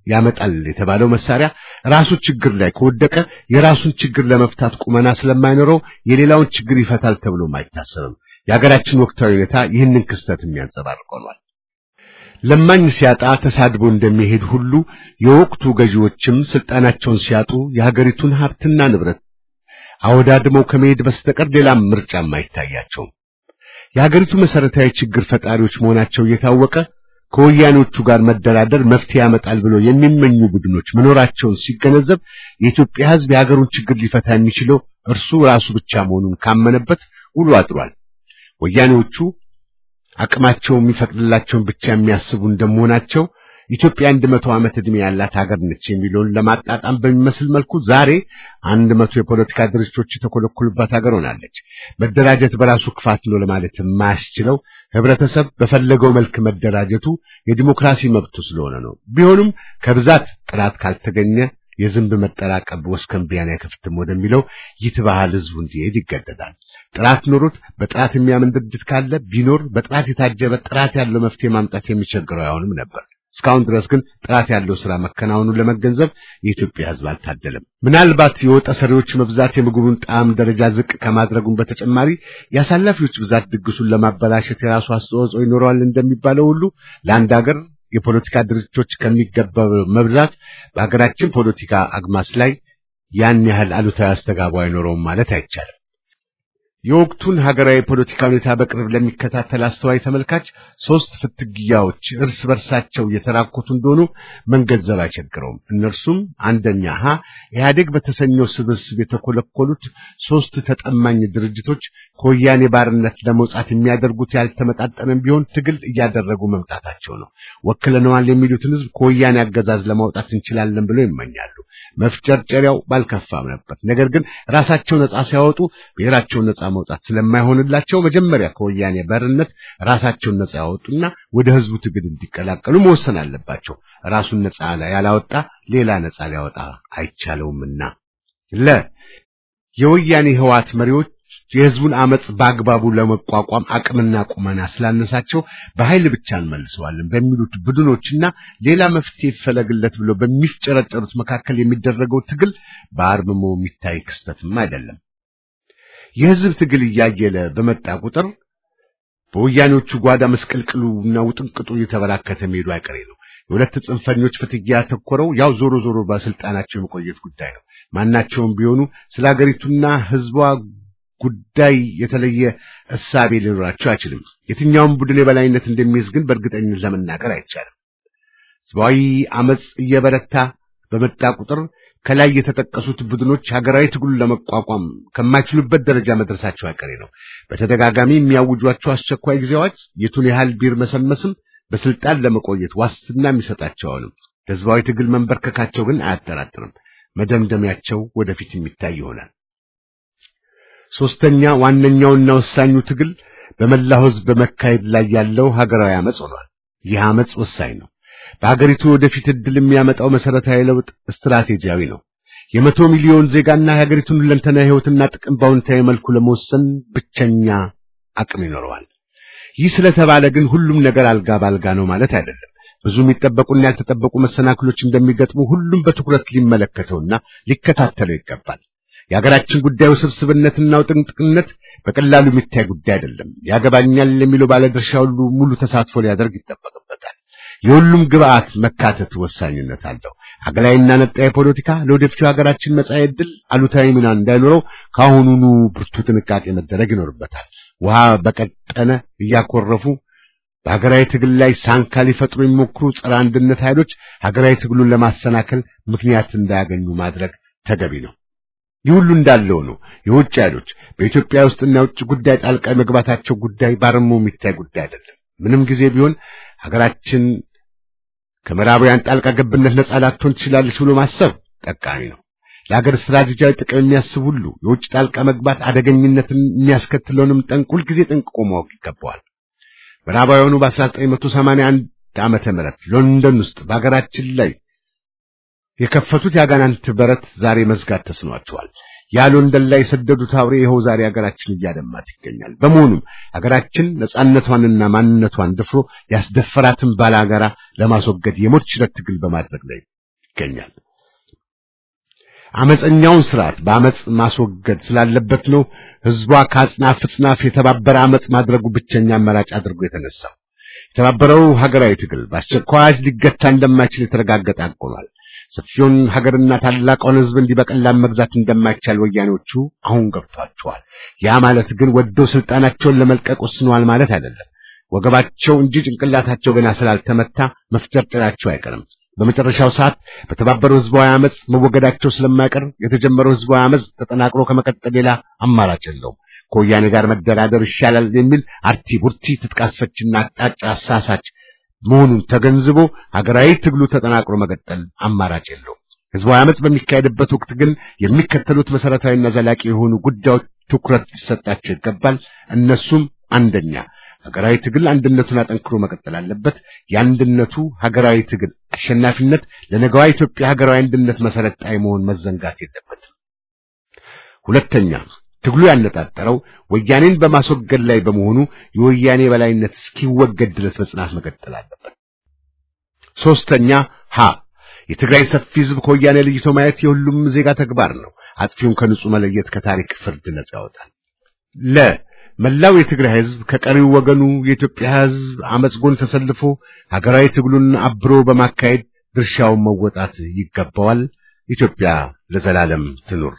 ያመጣል የተባለው መሳሪያ ራሱ ችግር ላይ ከወደቀ የራሱን ችግር ለመፍታት ቁመና ስለማይኖረው የሌላውን ችግር ይፈታል ተብሎም አይታሰብም። የሀገራችን ወቅታዊ ሁኔታ ይህንን ክስተት የሚያንጸባርቅ ሆኗል። ለማኝ ሲያጣ ተሳድቦ እንደሚሄድ ሁሉ የወቅቱ ገዢዎችም ስልጣናቸውን ሲያጡ የሀገሪቱን ሀብትና ንብረት አወዳድመው ከመሄድ በስተቀር ሌላም ምርጫም አይታያቸውም። የሀገሪቱ መሰረታዊ ችግር ፈጣሪዎች መሆናቸው እየታወቀ ከወያኔዎቹ ጋር መደራደር መፍትሄ ያመጣል ብሎ የሚመኙ ቡድኖች መኖራቸውን ሲገነዘብ የኢትዮጵያ ሕዝብ የሀገሩን ችግር ሊፈታ የሚችለው እርሱ ራሱ ብቻ መሆኑን ካመነበት ውሎ አድሯል። ወያኔዎቹ አቅማቸው የሚፈቅድላቸውን ብቻ የሚያስቡ እንደመሆናቸው ኢትዮጵያ አንድ መቶ ዓመት ዕድሜ ያላት ሀገር ነች የሚለውን ለማጣጣም በሚመስል መልኩ ዛሬ አንድ መቶ የፖለቲካ ድርጅቶች የተኮለኮሉባት ሀገር ሆናለች። መደራጀት በራሱ ክፋት ነው ለማለት የማያስችለው ህብረተሰብ በፈለገው መልክ መደራጀቱ የዲሞክራሲ መብቱ ስለሆነ ነው። ቢሆንም ከብዛት ጥራት ካልተገኘ የዝንብ መጠራቀብ ወስከንቢያን አይከፍትም ወደሚለው ይትባህል ህዝቡ እንዲሄድ ይገደዳል። ጥራት ኖሮት በጥራት የሚያምን ድርጅት ካለ ቢኖር በጥራት የታጀበ ጥራት ያለው መፍትሄ ማምጣት የሚቸግረው አይሆንም ነበር። እስካሁን ድረስ ግን ጥራት ያለው ስራ መከናወኑን ለመገንዘብ የኢትዮጵያ ህዝብ አልታደለም። ምናልባት የወጠ ሰሪዎች መብዛት የምግቡን ጣዕም ደረጃ ዝቅ ከማድረጉም በተጨማሪ የአሳላፊዎች ብዛት ድግሱን ለማበላሸት የራሱ አስተዋጽኦ ይኖረዋል እንደሚባለው ሁሉ ለአንድ ሀገር የፖለቲካ ድርጅቶች ከሚገባው መብዛት በሀገራችን ፖለቲካ አግማስ ላይ ያን ያህል አሉታዊ አስተጋባ አይኖረውም ማለት አይቻልም። የወቅቱን ሀገራዊ ፖለቲካ ሁኔታ በቅርብ ለሚከታተል አስተዋይ ተመልካች ሶስት ፍትጊያዎች እርስ በርሳቸው እየተራኮቱ እንደሆኑ መንገንዘብ አይቸግረውም። እነርሱም አንደኛ ሀ ኢህአዴግ በተሰኘው ስብስብ የተኮለኮሉት ሶስት ተጠማኝ ድርጅቶች ከወያኔ ባርነት ለመውጣት የሚያደርጉት ያልተመጣጠነም ቢሆን ትግል እያደረጉ መምጣታቸው ነው። ወክለነዋል የሚሉትን ህዝብ ከወያኔ አገዛዝ ለማውጣት እንችላለን ብለው ይመኛሉ። መፍጨርጨሪያው ባልከፋም ነበር። ነገር ግን ራሳቸው ነጻ ሲያወጡ ብሔራቸውን ነጻ መውጣት ስለማይሆንላቸው መጀመሪያ ከወያኔ ባርነት ራሳቸውን ነጻ ያወጡና ወደ ህዝቡ ትግል እንዲቀላቀሉ መወሰን አለባቸው። ራሱን ነጻ ያላወጣ ሌላ ነጻ ሊያወጣ አይቻለውምና ለ የወያኔ ህዋት መሪዎች የህዝቡን አመጽ በአግባቡ ለመቋቋም አቅምና ቁመና ስላነሳቸው በኃይል ብቻ እንመልሰዋለን በሚሉት ቡድኖችና ሌላ መፍትሄ ይፈለግለት ብሎ በሚፍጨረጨሩት መካከል የሚደረገው ትግል በአርምሞ የሚታይ ክስተትም አይደለም። የህዝብ ትግል እያየለ በመጣ ቁጥር በወያኔዎቹ ጓዳ መስቀልቅሉና ውጥንቅጡ እየተበራከተ መሄዱ አይቀሬ ነው። የሁለት ጽንፈኞች ፍትጊያ ያተኮረው ያው ዞሮ ዞሮ በስልጣናቸው የመቆየት ጉዳይ ነው። ማናቸውም ቢሆኑ ስለ ሀገሪቱና ህዝቧ ጉዳይ የተለየ እሳቤ ሊኖራቸው አይችልም። የትኛውም ቡድን የበላይነት እንደሚይዝ ግን በእርግጠኝነት ለመናገር አይቻልም። ህዝባዊ አመጽ እየበረታ በመጣ ቁጥር ከላይ የተጠቀሱት ቡድኖች ሀገራዊ ትግሉን ለመቋቋም ከማይችሉበት ደረጃ መድረሳቸው አይቀሬ ነው። በተደጋጋሚ የሚያውጇቸው አስቸኳይ ጊዜያዎች የቱን ያህል ቢርመሰመስም በስልጣን ለመቆየት ዋስትና የሚሰጣቸውንም ለህዝባዊ ትግል መንበርከካቸው ግን አያጠራጥርም። መደምደሚያቸው ወደፊት የሚታይ ይሆናል። ሶስተኛ ዋነኛውና ወሳኙ ትግል በመላው ህዝብ በመካሄድ ላይ ያለው ሀገራዊ አመጽ ሆኗል። ይህ አመጽ ወሳኝ ነው። በሀገሪቱ ወደፊት እድል የሚያመጣው መሰረታዊ ለውጥ ስትራቴጂያዊ ነው። የመቶ ሚሊዮን ዜጋና የሀገሪቱን ሁለንተና ህይወትና ጥቅም በአዎንታዊ መልኩ ለመወሰን ብቸኛ አቅም ይኖረዋል። ይህ ስለተባለ ግን ሁሉም ነገር አልጋ ባልጋ ነው ማለት አይደለም። ብዙ የሚጠበቁና ያልተጠበቁ መሰናክሎች እንደሚገጥሙ ሁሉም በትኩረት ሊመለከተውና ሊከታተለው ይገባል። የሀገራችን ጉዳይ ውስብስብነትና ውጥንቅጥነት በቀላሉ የሚታይ ጉዳይ አይደለም። ያገባኛል የሚለው ባለድርሻ ሁሉ ሙሉ ተሳትፎ ሊያደርግ ይጠበቅበታል። የሁሉም ግብአት መካተት ወሳኝነት አለው። ሀገራዊና ነጣይ ፖለቲካ ለወደፊቱ ሀገራችን መጻኢ ዕድል አሉታዊ ሚና እንዳይኖረው ከአሁኑኑ ብርቱ ጥንቃቄ መደረግ ይኖርበታል። ውሃ በቀጠነ እያኮረፉ በሀገራዊ ትግል ላይ ሳንካ ሊፈጥሩ የሚሞክሩ ጸረ አንድነት ኃይሎች ሀገራዊ ትግሉን ለማሰናከል ምክንያት እንዳያገኙ ማድረግ ተገቢ ነው። ይህ ሁሉ እንዳለው ነው። የውጭ ኃይሎች በኢትዮጵያ ውስጥና የውጭ ጉዳይ ጣልቃ መግባታቸው ጉዳይ ባርሞ የሚታይ ጉዳይ አይደለም። ምንም ጊዜ ቢሆን ሀገራችን ከምዕራባውያን ጣልቃ ገብነት ነጻ ላትሆን ትችላለች ብሎ ማሰብ ጠቃሚ ነው። ለሀገር ስትራቴጂያዊ ጥቅም የሚያስብ ሁሉ የውጭ ጣልቃ መግባት አደገኝነትን የሚያስከትለውንም ጠንቅ ሁልጊዜ ጠንቅቆ ማወቅ ይገባዋል። ምዕራባውያኑ በ1981 ዓመተ ምህረት ሎንደን ውስጥ በሀገራችን ላይ የከፈቱት የአጋናንት በረት ዛሬ መዝጋት ተስኗቸዋል። ያ ሎንደን ላይ የሰደዱት አውሬ ይኸው ዛሬ ሀገራችን እያደማት ይገኛል። በመሆኑም ሀገራችን ነጻነቷንና ማንነቷን ደፍሮ ያስደፈራትን ባላጋራ ለማስወገድ የሞት ሽረት ትግል በማድረግ ላይ ይገኛል። አመፀኛውን ስርዓት በአመፅ ማስወገድ ስላለበት ነው ህዝቧ ከአጽናፍ ጽናፍ የተባበረ አመፅ ማድረጉ ብቸኛ አማራጭ አድርጎ የተነሳው። የተባበረው ሀገራዊ ትግል በአስቸኳይ ሊገታ እንደማይችል የተረጋገጠ አቆኗል። ሰፊውን ሀገርና ታላቋን ህዝብ እንዲህ በቀላል መግዛት እንደማይቻል ወያኔዎቹ አሁን ገብቷቸዋል። ያ ማለት ግን ወደው ስልጣናቸውን ለመልቀቅ ወስነዋል ማለት አይደለም። ወገባቸው እንጂ ጭንቅላታቸው ገና ስላልተመታ መፍጨርጨራቸው አይቀርም። በመጨረሻው ሰዓት በተባበረው ህዝባዊ አመፅ መወገዳቸው ስለማይቀር የተጀመረው ህዝባዊ አመፅ ተጠናክሮ ከመቀጠል ሌላ አማራጭ የለውም። ከወያኔ ጋር መደራደር ይሻላል የሚል አርቲ ቡርቲ ትጥቅ አስፈችና አቅጣጫ አሳሳች መሆኑን ተገንዝቦ ሀገራዊ ትግሉ ተጠናክሮ መቀጠል አማራጭ የለውም። ህዝባዊ አመፅ በሚካሄድበት ወቅት ግን የሚከተሉት መሰረታዊና ዘላቂ የሆኑ ጉዳዮች ትኩረት ሊሰጣቸው ይገባል። እነሱም አንደኛ ሀገራዊ ትግል አንድነቱን አጠንክሮ መቀጠል አለበት። የአንድነቱ ሀገራዊ ትግል አሸናፊነት ለነገዋ ኢትዮጵያ ሀገራዊ አንድነት መሰረት ጣይ መሆን መዘንጋት የለበትም። ሁለተኛ ትግሉ ያነጣጠረው ወያኔን በማስወገድ ላይ በመሆኑ የወያኔ በላይነት እስኪወገድ ድረስ በጽናት መቀጠል አለበት። ሶስተኛ ሀ የትግራይ ሰፊ ህዝብ ከወያኔ ለይቶ ማየት የሁሉም ዜጋ ተግባር ነው። አጥፊውን ከንጹህ መለየት ከታሪክ ፍርድ ነጻ ያወጣል። ለ መላው የትግራይ ህዝብ ከቀሪው ወገኑ የኢትዮጵያ ህዝብ አመጽ ጎን ተሰልፎ ሀገራዊ ትግሉን አብሮ በማካሄድ ድርሻውን መወጣት ይገባዋል። ኢትዮጵያ ለዘላለም ትኑር።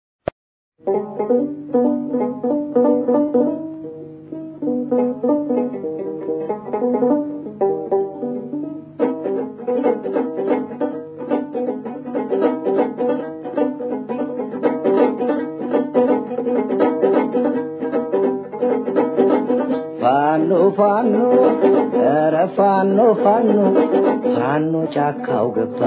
ፋኖ ፋኖ ኧረ ፋኖ ፋኖ ፋኖ ጫካው ገባ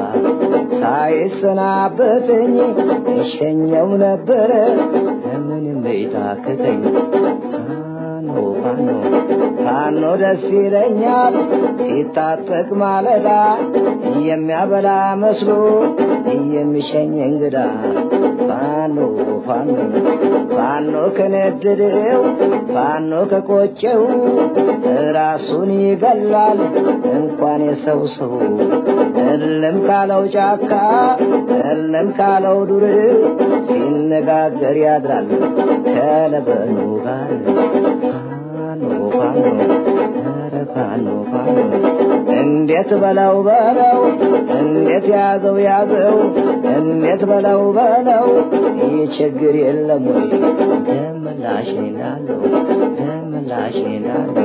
ሳይሰናበተኝ እሸኘው ነበረ ምንም ቤታክተኝ ፋኖ ፋኖ ፋኖ ደስ ይለኛል ሲታጠቅ ማለዳ የሚያበላ መስሎ የሚሸኝ እንግዳ ፋኖ ፋኖ ፋኖ ከነደደው ፋኖ ከቆጨው ራሱን ይገላል እንኳን የሰው ሰው እልም ካለው ጫካ እልም ካለው ዱር ሲነጋገር ያድራል ከለበኑ ጋር ፋኖ ፋኖ ኧረ ፋኖ ፋኖ እንዴት በለው በለው እንዴት ያዘው ያዘው እንዴት በለው በለው ይህ ችግር የለም ወይ ደምላሽ ናለው ደምላሽ ናለው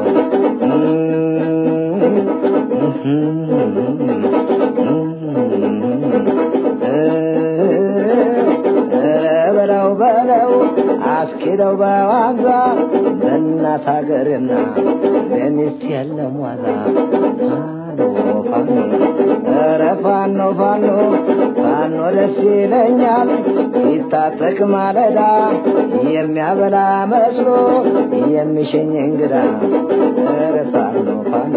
በለው በለው አስኪደው በዋዛ በእናት ሀገርና በሚስት የለም ዋዛ ፋኖ ፋኖ ኧረ ፋኖ ፋኖ ፋኖ ደስ ይለኛል ሲታጠቅ ማለዳ የሚያበላ መስሎ የሚሸኝ እንግዳ ኧረ ፋኖ ፋኖ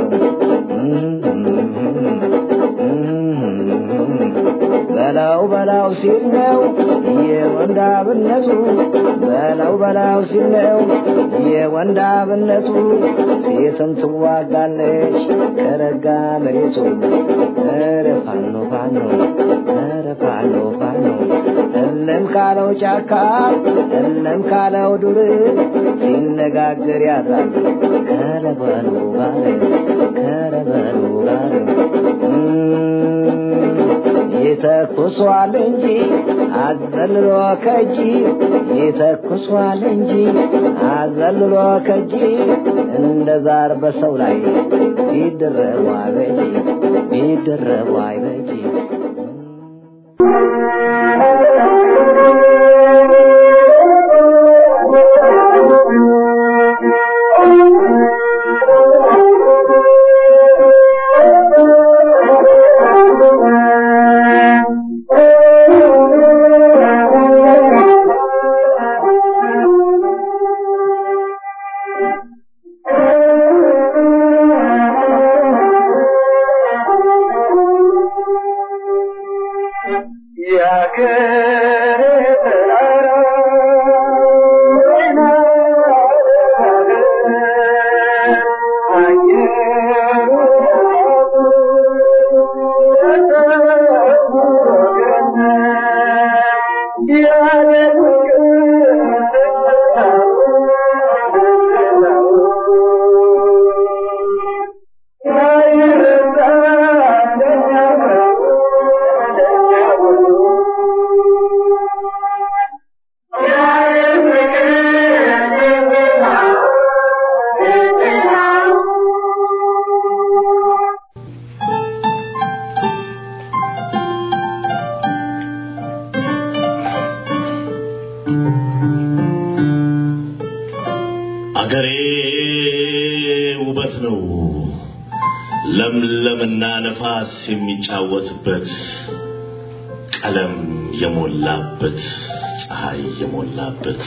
በላው በላው ሲል ነው የወንዳብነቱ በላው በላው ሲል ነው የወንዳብነቱ ሴትም ትዋጋለች ከረጋ መሬቱ ኧረ ፋኖ ፋኖ ኧረ ፋኖ ፋኖ እለም ካለው ጫካ እለም ካለው ዱር ሲነጋገር ያድራል ከረበሉ ጋር ከረበሉ ጋር ይተኩሷል እንጂ አዘልሎ ከጂ ይተኩሷል እንጂ አዘልሎ ከጂ እንደ ዛር በሰው ላይ ቢደረቡ አይበጂ ቢደረቡ አይበጂ አገሬ ውበት ነው ለምለምና ነፋስ የሚጫወትበት ቀለም የሞላበት ፀሐይ የሞላበት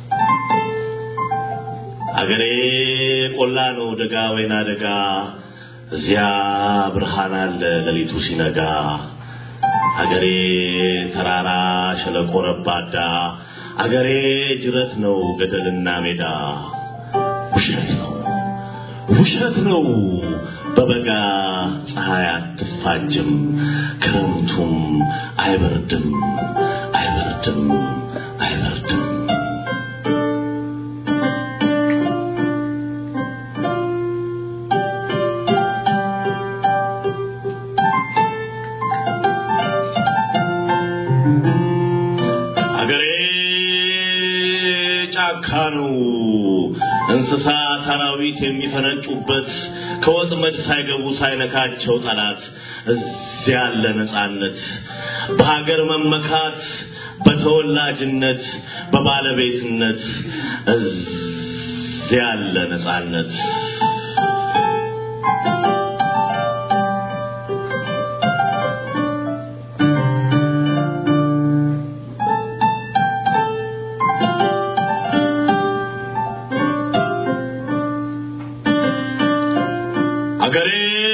አገሬ ቆላ ነው ደጋ ወይና ደጋ እዚያ ብርሃን አለ ሌሊቱ ሲነጋ አገሬ ተራራ ሸለቆ ረባዳ አገሬ ጅረት ነው ገደልና ሜዳ ውሸት ነው ውሸት ነው በበጋ ፀሐይ አትፋጅም ክረምቱም አይበርድም አይበርድም አይበርድም አገሬ ጫካ ነው እንስሳ አራዊት የሚፈነጩበት ከወጥመድ ሳይገቡ ሳይነካቸው ጠላት እዚያ ያለ ነጻነት በሀገር መመካት በተወላጅነት በባለቤትነት እዚያ ያለ ነጻነት አገሬ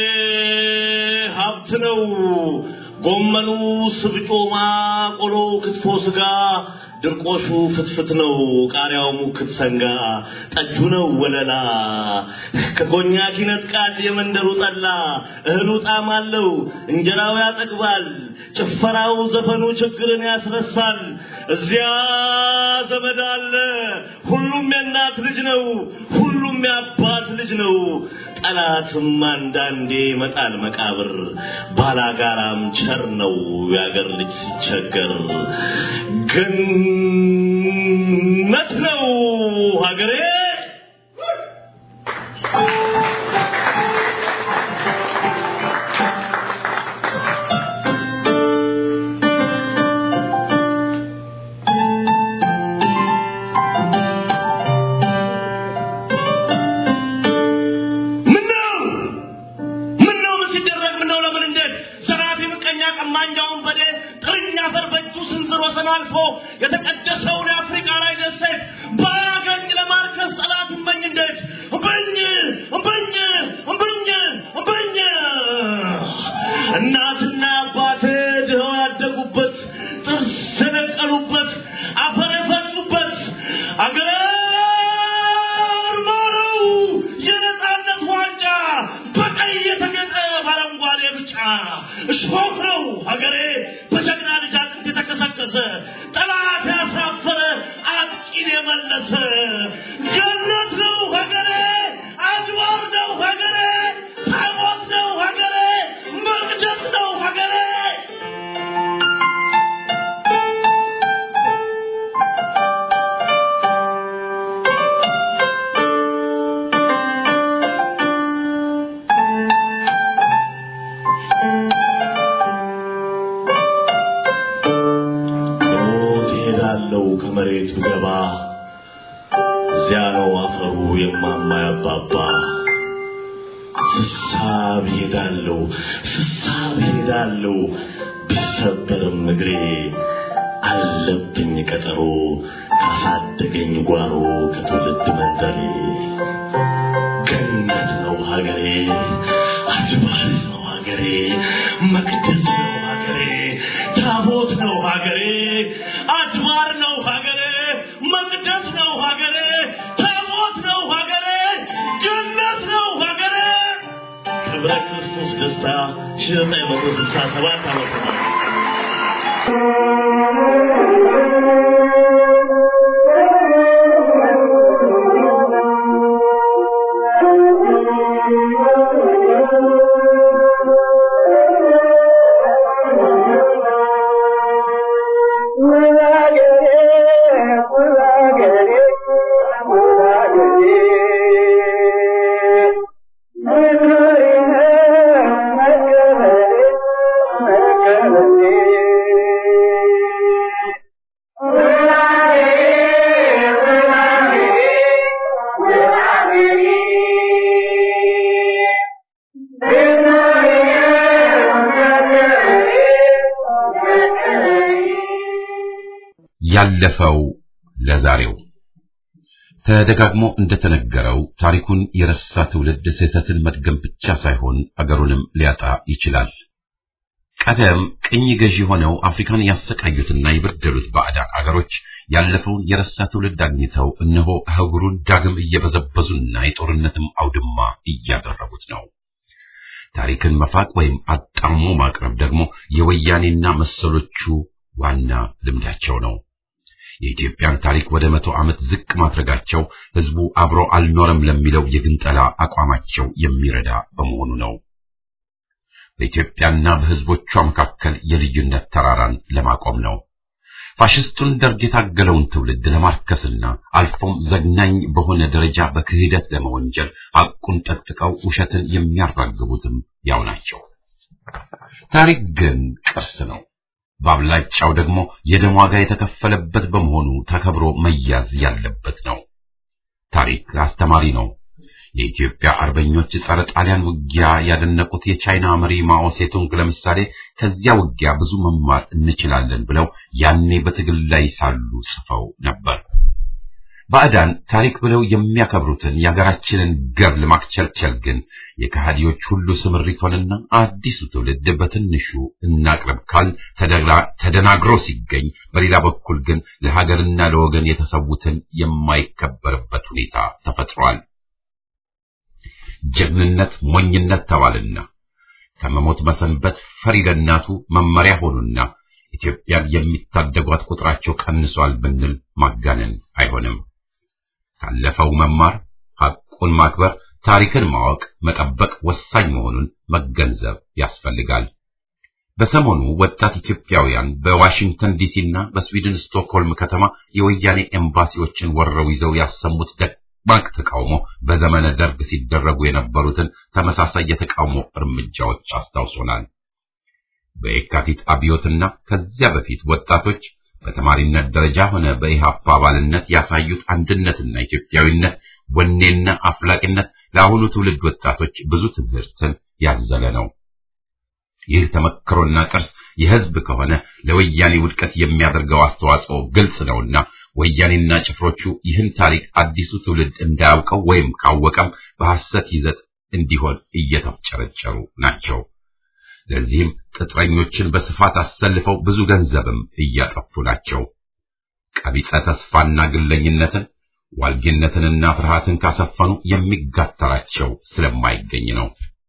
ሀብት ነው። ጎመኑ ስብጮማ፣ ቆሎ ክትፎ ስጋ፣ ድርቆሹ ፍትፍት ነው። ቃሪያው ሙክት ሰንጋ፣ ጠጁ ነው ወለላ። ከኮኛክ ይነጥቃል የመንደሩ ጠላ። እህሉ ጣዕም አለው፣ እንጀራው ያጠግባል። ጭፈራው ዘፈኑ ችግርን ያስረሳል። እዚያ ዘመድ አለ፣ ሁሉም የእናት ልጅ ነው። ሁሉም የአባት ልጅ ነው። ጠላትም አንዳንዴ ይመጣል መቃብር። ባላጋራም ቸር ነው የአገር ልጅ ሲቸገር። ገነት ነው ሀገሬ። ምነው ምነው ምን ሲደረግ ምነው ለምን እንዴት ዘራፊ ምቀኛ ቀማኛውን በዴ ጥርኛ አፈር በእጁ ስንዝር ወሰን አልፎ የተቀደሰውን የአፍሪካ ላይ ደሴት ባያገኝ ለማርከስ ጠላት እመኝ እንዴት እምበኝ እምበኝ እምበኝ እምበኝ እናትና አባቴ ድኸው ያደጉበት ጥርስ የነቀሉበት አፈር የፈጩበት አገር ማረው የነጻነት ዋንጫ በቀይ የተጌጠ በአረንጓዴ ብጫ እሾህ ነው ሀገሬ በጀግና ልጅ አጥንት የተከሰከሰ ጠላት ያሳፈረ አጥቂን የመለሰ ገነት ነው ሀገሬ አድባር ነው ሀገሬ ታቦት ነው ሀገሬ መቅደስ ነው ሀገሬ ሞት ይሄዳለው ከመሬት ብገባ እዚያ ነው አፈሩ የማማ ያባባ ስሳብ ሄዳለው ስሳብ ሄዳለው ቢሰበርም እግሬ አለብኝ ቀጠሮ ካሳደገኝ ጓሮ ከትውልድ መንደሬ ገነት ነው ሀገሬ አድባር ነው ሀገሬ መቅደስ ነው ሀገሬ ታቦት ነው ሀገሬ አድባር ነው ሀገሬ መቅደስ ነው ሀገሬ ታቦት ነው ሀገሬ ገነት ነው ሀገሬ ክብረ ክርስቶስ ደስታ ሺህ ዘጠኝ መቶ ስልሳ ሰባት ዓመተ ምህረት Thank you. ያለፈው ለዛሬው ተደጋግሞ እንደተነገረው ታሪኩን የረሳ ትውልድ ስህተትን መድገም ብቻ ሳይሆን አገሩንም ሊያጣ ይችላል። ቀደም ቅኝ ገዢ ሆነው አፍሪካን ያሰቃዩትና የበደሉት ባዕዳን አገሮች ያለፈውን የረሳ ትውልድ አግኝተው እነሆ አህጉሩን ዳግም እየበዘበዙና የጦርነትም አውድማ እያደረጉት ነው። ታሪክን መፋቅ ወይም አጣሞ ማቅረብ ደግሞ የወያኔና መሰሎቹ ዋና ልምዳቸው ነው። የኢትዮጵያን ታሪክ ወደ መቶ ዓመት ዝቅ ማድረጋቸው ህዝቡ አብሮ አልኖረም ለሚለው የግንጠላ አቋማቸው የሚረዳ በመሆኑ ነው። በኢትዮጵያና በህዝቦቿ መካከል የልዩነት ተራራን ለማቆም ነው። ፋሽስቱን ደርግ የታገለውን ትውልድ ለማርከስና አልፎም ዘግናኝ በሆነ ደረጃ በክህደት ለመወንጀል ሐቁን ጠቅጥቀው ውሸትን የሚያራግቡትም ያው ናቸው። ታሪክ ግን ቅርስ ነው። በአብላጫው ደግሞ የደም ዋጋ የተከፈለበት በመሆኑ ተከብሮ መያዝ ያለበት ነው። ታሪክ አስተማሪ ነው። የኢትዮጵያ አርበኞች ጸረ ጣሊያን ውጊያ ያደነቁት የቻይና መሪ ማኦ ሴቱንግ ለምሳሌ ከዚያ ውጊያ ብዙ መማር እንችላለን ብለው ያኔ በትግል ላይ ሳሉ ጽፈው ነበር። ባዕዳን ታሪክ ብለው የሚያከብሩትን የሀገራችንን ገር ለማክቸልቸል ግን የከሃዲዎች ሁሉ ስምሪት ሆነና አዲሱ ትውልድ በትንሹ እናቅርብ ካል ተደናግሮ ሲገኝ፣ በሌላ በኩል ግን ለሀገርና ለወገን የተሰዉትን የማይከበርበት ሁኔታ ተፈጥሯል። ጀግንነት ሞኝነት ተባልና ከመሞት መሰንበት ፈሪ ለእናቱ መመሪያ ሆኑና ኢትዮጵያን የሚታደጓት ቁጥራቸው ቀንሷል ብንል ማጋነን አይሆንም። ካለፈው መማር፣ ሐቁን ማክበር፣ ታሪክን ማወቅ፣ መጠበቅ ወሳኝ መሆኑን መገንዘብ ያስፈልጋል። በሰሞኑ ወጣት ኢትዮጵያውያን በዋሽንግተን ዲሲና በስዊድን ስቶክሆልም ከተማ የወያኔ ኤምባሲዎችን ወረው ይዘው ያሰሙት ደማቅ ተቃውሞ በዘመነ ደርግ ሲደረጉ የነበሩትን ተመሳሳይ የተቃውሞ እርምጃዎች አስታውሶናል። በየካቲት አብዮትና ከዚያ በፊት ወጣቶች በተማሪነት ደረጃ ሆነ በኢሃፓ አባልነት ያሳዩት አንድነትና ኢትዮጵያዊነት ወኔና አፍላቂነት ለአሁኑ ትውልድ ወጣቶች ብዙ ትምህርትን ያዘለ ነው። ይህ ተመክሮና ቅርስ የሕዝብ ከሆነ ለወያኔ ውድቀት የሚያደርገው አስተዋጽኦ ግልጽ ነውና ወያኔና ጭፍሮቹ ይህን ታሪክ አዲሱ ትውልድ እንዳያውቀው ወይም ካወቀም በሐሰት ይዘት እንዲሆን እየተፍጨረጨሩ ናቸው። ለዚህም ቅጥረኞችን በስፋት አሰልፈው ብዙ ገንዘብም እያጠፉ ናቸው። ቀቢጸ ተስፋና ግለኝነትን ዋልጌነትንና ፍርሃትን ካሰፈኑ የሚጋተራቸው ስለማይገኝ ነው።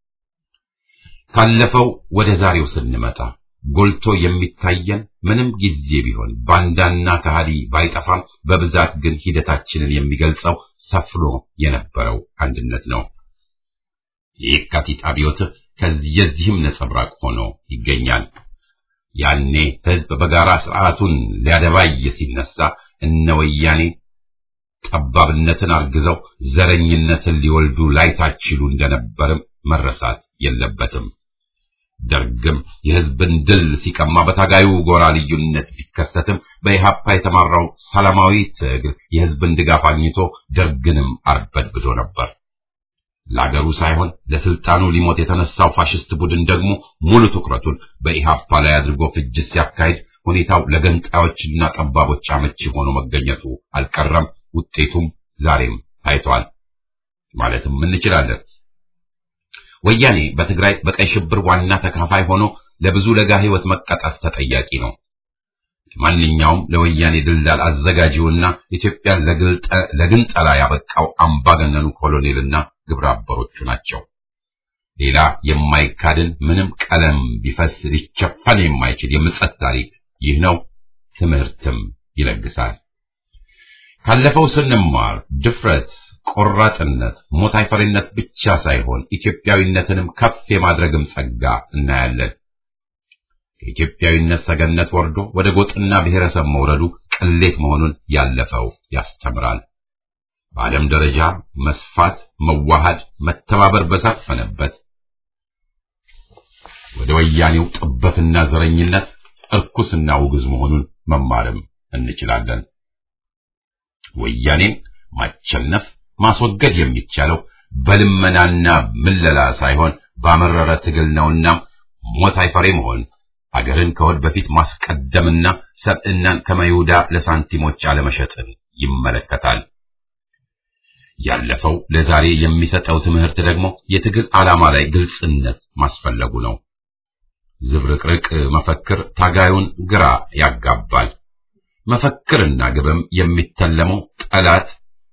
ካለፈው ወደ ዛሬው ስንመጣ ጎልቶ የሚታየን ምንም ጊዜ ቢሆን ባንዳና ከሃዲ ባይጠፋም በብዛት ግን ሂደታችንን የሚገልጸው ሰፍኖ የነበረው አንድነት ነው። የየካቲት አብዮት ከዚህም ነጸብራቅ ሆኖ ይገኛል። ያኔ ሕዝብ በጋራ ስርዓቱን ሊያደባይ ሲነሳ እነ ወያኔ ጠባብነትን አርግዘው ዘረኝነትን ሊወልዱ ላይታችሉ እንደነበርም መረሳት የለበትም። ደርግም የሕዝብን ድል ሲቀማ በታጋዩ ጎራ ልዩነት ቢከሰትም በኢሃፓ የተማራው ሰላማዊ ትግል የሕዝብን ድጋፍ አግኝቶ ደርግንም አርበድብዶ ነበር። ለአገሩ ሳይሆን ለስልጣኑ ሊሞት የተነሳው ፋሽስት ቡድን ደግሞ ሙሉ ትኩረቱን በኢሃፓ ላይ አድርጎ ፍጅት ሲያካሂድ ሁኔታው ለገንጣዮችና ጠባቦች አመቺ ሆኖ መገኘቱ አልቀረም። ውጤቱም ዛሬም ታይቷል ማለትም እንችላለን። ወያኔ በትግራይ በቀይ ሽብር ዋና ተካፋይ ሆኖ ለብዙ ለጋ ሕይወት መቀጣት ተጠያቂ ነው። ማንኛውም ለወያኔ ድልዳል አዘጋጂውና ኢትዮጵያን ለግንጠላ ያበቃው አምባገነኑ ኮሎኔልና ግብረ አበሮቹ ናቸው። ሌላ የማይካድን ምንም ቀለም ቢፈስ ሊቸፈን የማይችል የምጸት ታሪክ ይህ ነው። ትምህርትም ይለግሳል። ካለፈው ስንማር ድፍረት፣ ቆራጥነት፣ ሞት አይፈሪነት ብቻ ሳይሆን ኢትዮጵያዊነትንም ከፍ የማድረግም ጸጋ እናያለን። ከኢትዮጵያዊነት ሰገነት ወርዶ ወደ ጎጥና ብሔረሰብ መውረዱ ቅሌት መሆኑን ያለፈው ያስተምራል። በዓለም ደረጃ መስፋት፣ መዋሃድ፣ መተባበር በሰፈነበት ወደ ወያኔው ጥበትና ዘረኝነት እርኩስና ውግዝ መሆኑን መማርም እንችላለን። ወያኔን ማቸነፍ ማስወገድ የሚቻለው በልመናና ምለላ ሳይሆን ባመረረ ትግል ነውና ሞት አይፈሬ መሆን አገርን ከወድ በፊት ማስቀደምና ሰብዕናን ከመይሁዳ ለሳንቲሞች አለመሸጥን ይመለከታል። ያለፈው ለዛሬ የሚሰጠው ትምህርት ደግሞ የትግል ዓላማ ላይ ግልጽነት ማስፈለጉ ነው። ዝብርቅርቅ መፈክር ታጋዩን ግራ ያጋባል። መፈክርና ግብም የሚተለመው ጠላት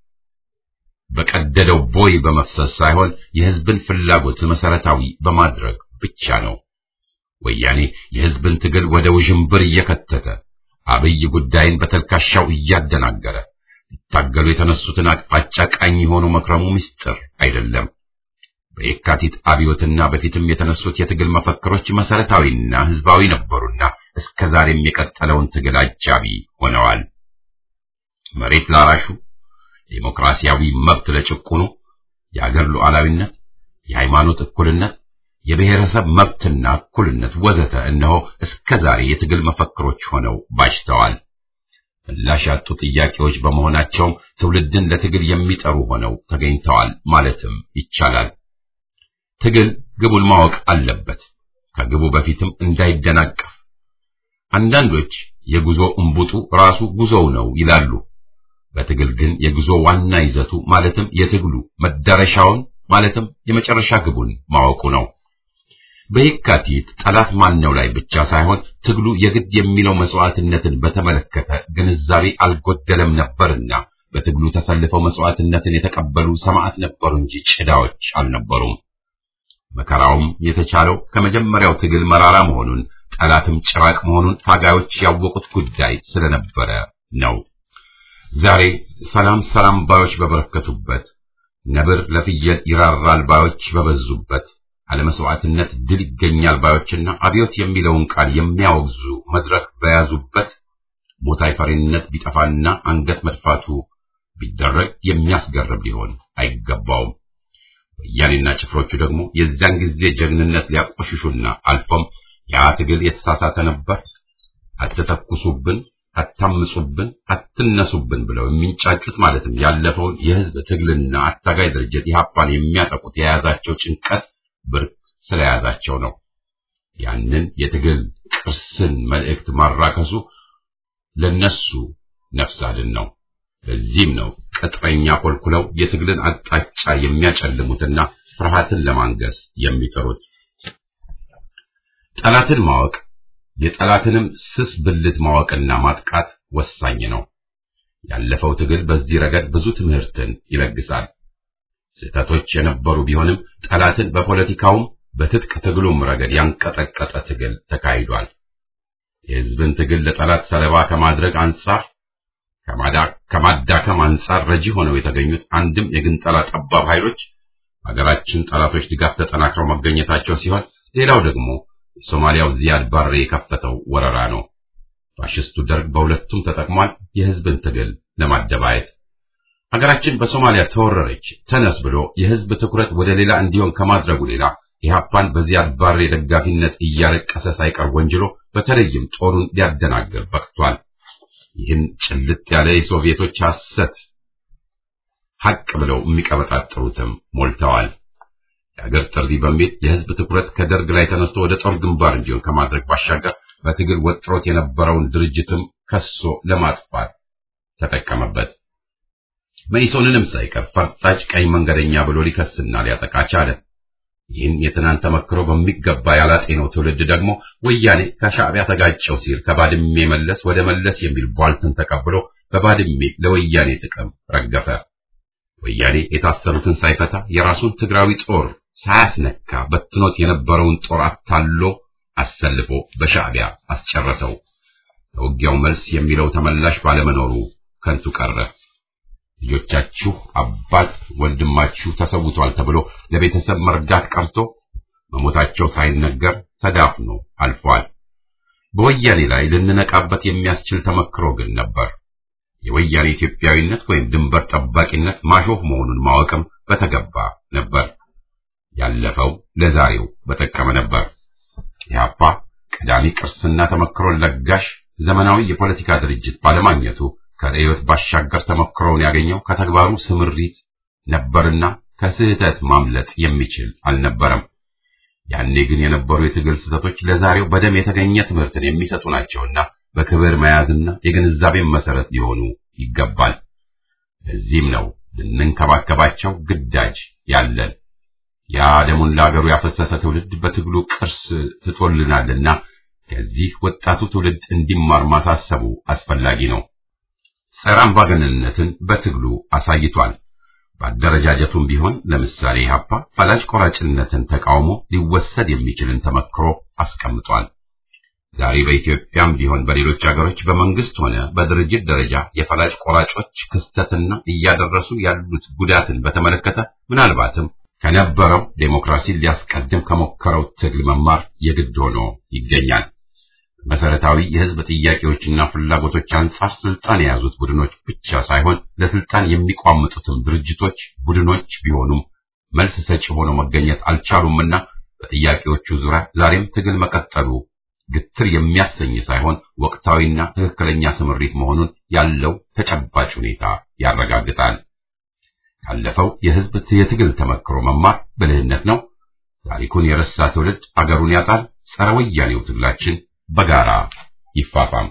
በቀደደው ቦይ በመፍሰስ ሳይሆን የሕዝብን ፍላጎት መሰረታዊ በማድረግ ብቻ ነው። ወያኔ የሕዝብን ትግል ወደ ውዥንብር እየከተተ አብይ ጉዳይን በተልካሻው እያደናገረ ሊታገሉ የተነሱትን አቅጣጫ ቃኝ የሆኑ መክረሙ ምስጢር አይደለም። በየካቲት አብዮትና በፊትም የተነሱት የትግል መፈክሮች መሰረታዊና ሕዝባዊ ነበሩና እስከ ዛሬም የቀጠለውን ትግል አጃቢ ሆነዋል። መሬት ላራሹ፣ ዴሞክራሲያዊ መብት ለጭቁኑ፣ የአገር ሉዓላዊነት፣ የሃይማኖት እኩልነት፣ የብሔረሰብ መብትና እኩልነት ወዘተ እነሆ እስከ ዛሬ የትግል መፈክሮች ሆነው ባጅተዋል። ምላሽ ያጡ ጥያቄዎች በመሆናቸውም ትውልድን ለትግል የሚጠሩ ሆነው ተገኝተዋል ማለትም ይቻላል። ትግል ግቡን ማወቅ አለበት፣ ከግቡ በፊትም እንዳይደናቀፍ። አንዳንዶች የጉዞ እምቡጡ ራሱ ጉዞው ነው ይላሉ። በትግል ግን የጉዞ ዋና ይዘቱ ማለትም የትግሉ መዳረሻውን ማለትም የመጨረሻ ግቡን ማወቁ ነው። በየካቲት ጠላት ማነው ላይ ብቻ ሳይሆን ትግሉ የግድ የሚለው መስዋዕትነትን በተመለከተ ግንዛቤ አልጎደለም ነበርና በትግሉ ተሰልፈው መስዋዕትነትን የተቀበሉ ሰማዕት ነበሩ እንጂ ጭዳዎች አልነበሩም። መከራውም የተቻለው ከመጀመሪያው ትግል መራራ መሆኑን ጠላትም ጭራቅ መሆኑን ታጋዮች ያወቁት ጉዳይ ስለነበረ ነው። ዛሬ ሰላም ሰላም ባዮች በበረከቱበት፣ ነብር ለፍየል ይራራል ባዮች በበዙበት፣ አለመስዋዕትነት ድል ይገኛል ባዮችና አብዮት የሚለውን ቃል የሚያወግዙ መድረክ በያዙበት ሞት አይፈሪነት ቢጠፋና አንገት መድፋቱ ቢደረግ የሚያስገርም ሊሆን አይገባውም። ወያኔና ጭፍሮቹ ደግሞ የዚያን ጊዜ ጀግንነት ሊያቆሽሹና አልፎም ያ ትግል የተሳሳተ ነበር፣ አትተኩሱብን፣ አታምጹብን፣ አትነሱብን ብለው የሚንጫጩት ማለትም ያለፈውን የህዝብ ትግልና አታጋይ ድርጅት ኢህአፓን የሚያጠቁት የያዛቸው ጭንቀት ብርቅ ስለያዛቸው ነው። ያንን የትግል ቅርስን መልእክት ማራከሱ ለነሱ ነፍስ አድን ነው። ለዚህም ነው ቅጥረኛ ኮልኩለው የትግልን አቅጣጫ የሚያጨልሙትና ፍርሃትን ለማንገስ የሚጥሩት። ጠላትን ማወቅ የጠላትንም ስስ ብልት ማወቅና ማጥቃት ወሳኝ ነው። ያለፈው ትግል በዚህ ረገድ ብዙ ትምህርትን ይለግሳል። ስህተቶች የነበሩ ቢሆንም ጠላትን በፖለቲካውም በትጥቅ ትግሉም ረገድ ያንቀጠቀጠ ትግል ተካሂዷል። የህዝብን ትግል ለጠላት ሰለባ ከማድረግ አንጻር ከማዳከም አንጻር ረጂ ሆነው የተገኙት አንድም የግንጠላ ጠባብ ኃይሎች ሀገራችን ጠላቶች ድጋፍ ተጠናክረው መገኘታቸው ሲሆን ሌላው ደግሞ የሶማሊያው ዚያድ ባሬ የከፈተው ወረራ ነው። ፋሽስቱ ደርግ በሁለቱም ተጠቅሟል፣ የህዝብን ትግል ለማደባየት። ሀገራችን በሶማሊያ ተወረረች ተነስ ብሎ የህዝብ ትኩረት ወደ ሌላ እንዲሆን ከማድረጉ ሌላ ኢህአፓን በዚያድ ባሬ ደጋፊነት እያለቀሰ ሳይቀር ወንጅሎ በተለይም ጦሩን ሊያደናግር በቅቷል። ይህን ጭልጥ ያለ የሶቪየቶች ሐሰት ሐቅ ብለው የሚቀበጣጥሩትም ሞልተዋል። የአገር ጥሪ በሚል የህዝብ ትኩረት ከደርግ ላይ ተነስቶ ወደ ጦር ግንባር እንዲሆን ከማድረግ ባሻገር በትግል ወጥሮት የነበረውን ድርጅትም ከሶ ለማጥፋት ተጠቀመበት። መኢሶንንም ሳይቀር ፈርጣጭ ቀኝ መንገደኛ ብሎ ሊከስና ሊያጠቃ ቻለ። ይህን የትናንት ተመክሮ በሚገባ ያላጤነው ትውልድ ደግሞ ወያኔ ከሻዕቢያ ተጋጨው ሲል ከባድሜ መለስ ወደ መለስ የሚል ቧልትን ተቀብሎ በባድሜ ለወያኔ ጥቅም ረገፈ። ወያኔ የታሰሩትን ሳይፈታ የራሱን ትግራዊ ጦር ሳያስነካ በትኖት የነበረውን ጦር አታሎ አሰልፎ በሻዕቢያ አስጨረሰው። ለውጊያው መልስ የሚለው ተመላሽ ባለመኖሩ ከንቱ ቀረ። ልጆቻችሁ አባት ወንድማችሁ ተሰውቷል ተብሎ ለቤተሰብ መርዳት ቀርቶ መሞታቸው ሳይነገር ተዳፍኖ አልፏል። በወያኔ ላይ ልንነቃበት የሚያስችል ተመክሮ ግን ነበር። የወያኔ ኢትዮጵያዊነት ወይም ድንበር ጠባቂነት ማሾፍ መሆኑን ማወቅም በተገባ ነበር። ያለፈው ለዛሬው በጠቀመ ነበር። ኢህአፓ ቀዳሚ ቅርስና ተመክሮን ለጋሽ ዘመናዊ የፖለቲካ ድርጅት ባለማግኘቱ ከርዕዮት ባሻገር ተሞክሮውን ያገኘው ከተግባሩ ስምሪት ነበርና ከስህተት ማምለጥ የሚችል አልነበረም። ያኔ ግን የነበሩ የትግል ስህተቶች ለዛሬው በደም የተገኘ ትምህርትን የሚሰጡ ናቸውና በክብር መያዝና የግንዛቤን መሰረት ሊሆኑ ይገባል። ለዚህም ነው ልንንከባከባቸው ግዳጅ ያለን። ያ ደሙን ለአገሩ ያፈሰሰ ትውልድ በትግሉ ቅርስ ትቶልናልና ከዚህ ወጣቱ ትውልድ እንዲማር ማሳሰቡ አስፈላጊ ነው። ጸረ አምባገነንነትን በትግሉ አሳይቷል። በአደረጃጀቱም ቢሆን ለምሳሌ ኢህአፓ ፈላጭ ቆራጭነትን ተቃውሞ ሊወሰድ የሚችልን ተመክሮ አስቀምጧል። ዛሬ በኢትዮጵያም ቢሆን በሌሎች አገሮች በመንግስት ሆነ በድርጅት ደረጃ የፈላጭ ቆራጮች ክስተትና እያደረሱ ያሉት ጉዳትን በተመለከተ ምናልባትም ከነበረው ዴሞክራሲን ሊያስቀድም ከሞከረው ትግል መማር የግድ ሆኖ ይገኛል። መሰረታዊ የህዝብ ጥያቄዎችና ፍላጎቶች አንጻር ስልጣን የያዙት ቡድኖች ብቻ ሳይሆን ለስልጣን የሚቋምጡትም ድርጅቶች፣ ቡድኖች ቢሆኑም መልስ ሰጪ ሆነው መገኘት አልቻሉምና በጥያቄዎቹ ዙሪያ ዛሬም ትግል መቀጠሉ ግትር የሚያሰኝ ሳይሆን ወቅታዊና ትክክለኛ ስምሪት መሆኑን ያለው ተጨባጭ ሁኔታ ያረጋግጣል። ካለፈው የህዝብ የትግል ተመክሮ መማር ብልህነት ነው። ታሪኩን የረሳ ትውልድ አገሩን ያጣል። ጸረ ወያኔው ትግላችን በጋራ ይፋፋም።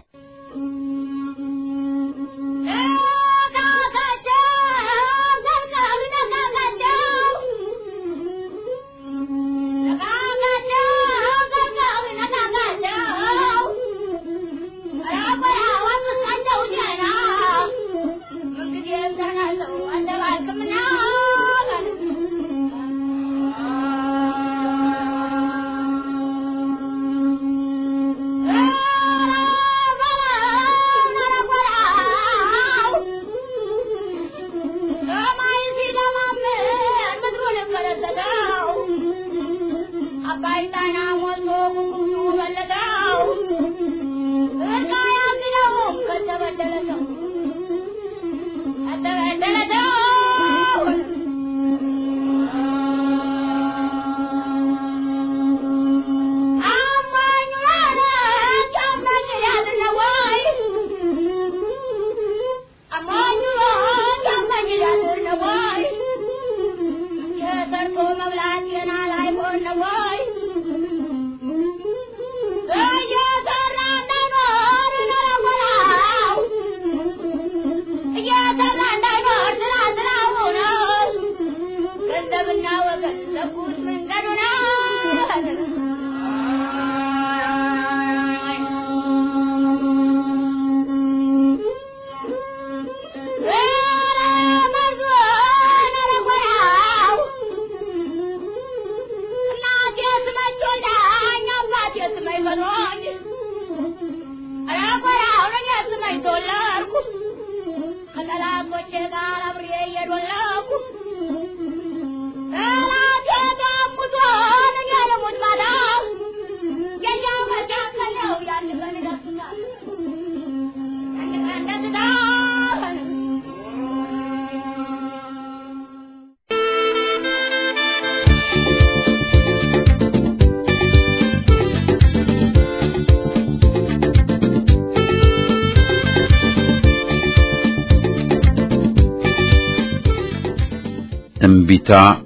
እምቢታ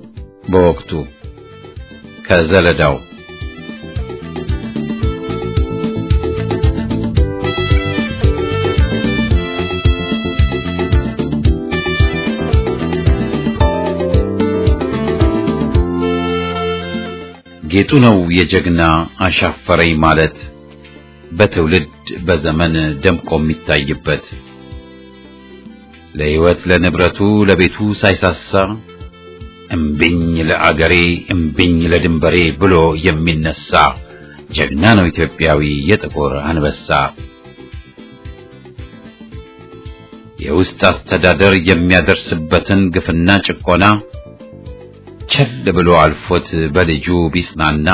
በወቅቱ ከዘለዳው ጌጡ ነው የጀግና አሻፈረኝ ማለት በትውልድ በዘመን ደምቆ የሚታይበት ለሕይወት ለንብረቱ ለቤቱ ሳይሳሳ እምቢኝ ለአገሬ እምቢኝ ለድንበሬ ብሎ የሚነሳ ጀግና ነው ኢትዮጵያዊ የጥቁር አንበሳ። የውስጥ አስተዳደር የሚያደርስበትን ግፍና ጭቆና ቸል ብሎ አልፎት በልጁ ቢጽናና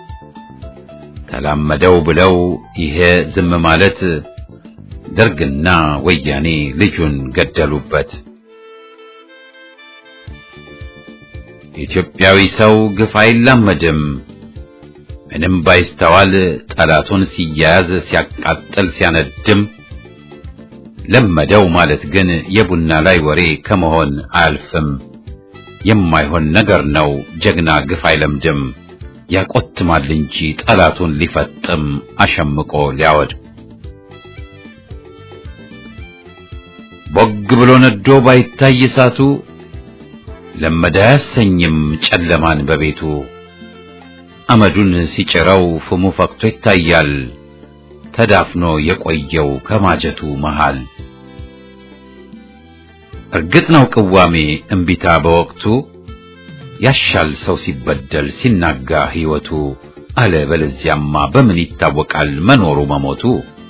ተላመደው ብለው ይሄ ዝም ማለት ደርግና ወያኔ ልጁን ገደሉበት። ኢትዮጵያዊ ሰው ግፍ አይላመድም። ምንም ባይስተዋል ጠላቱን ሲያያዝ ሲያቃጥል ሲያነድም ለመደው ማለት ግን የቡና ላይ ወሬ ከመሆን አያልፍም። የማይሆን ነገር ነው ጀግና ግፍ አይለምድም። ያቆትማል እንጂ ጠላቱን ሊፈጥም አሸምቆ ሊያወድ ቦግ ብሎ ነዶ ባይታይ እሳቱ ለመደ አያሰኝም ጨለማን በቤቱ አመዱን ሲጭረው ፍሙ ፈክቶ ይታያል ተዳፍኖ የቆየው ከማጀቱ መሃል እርግጥ ነው ቅዋሜ እምቢታ በወቅቱ ያሻል ሰው ሲበደል ሲናጋ ሕይወቱ አለ በለዚያማ በምን ይታወቃል መኖሩ መሞቱ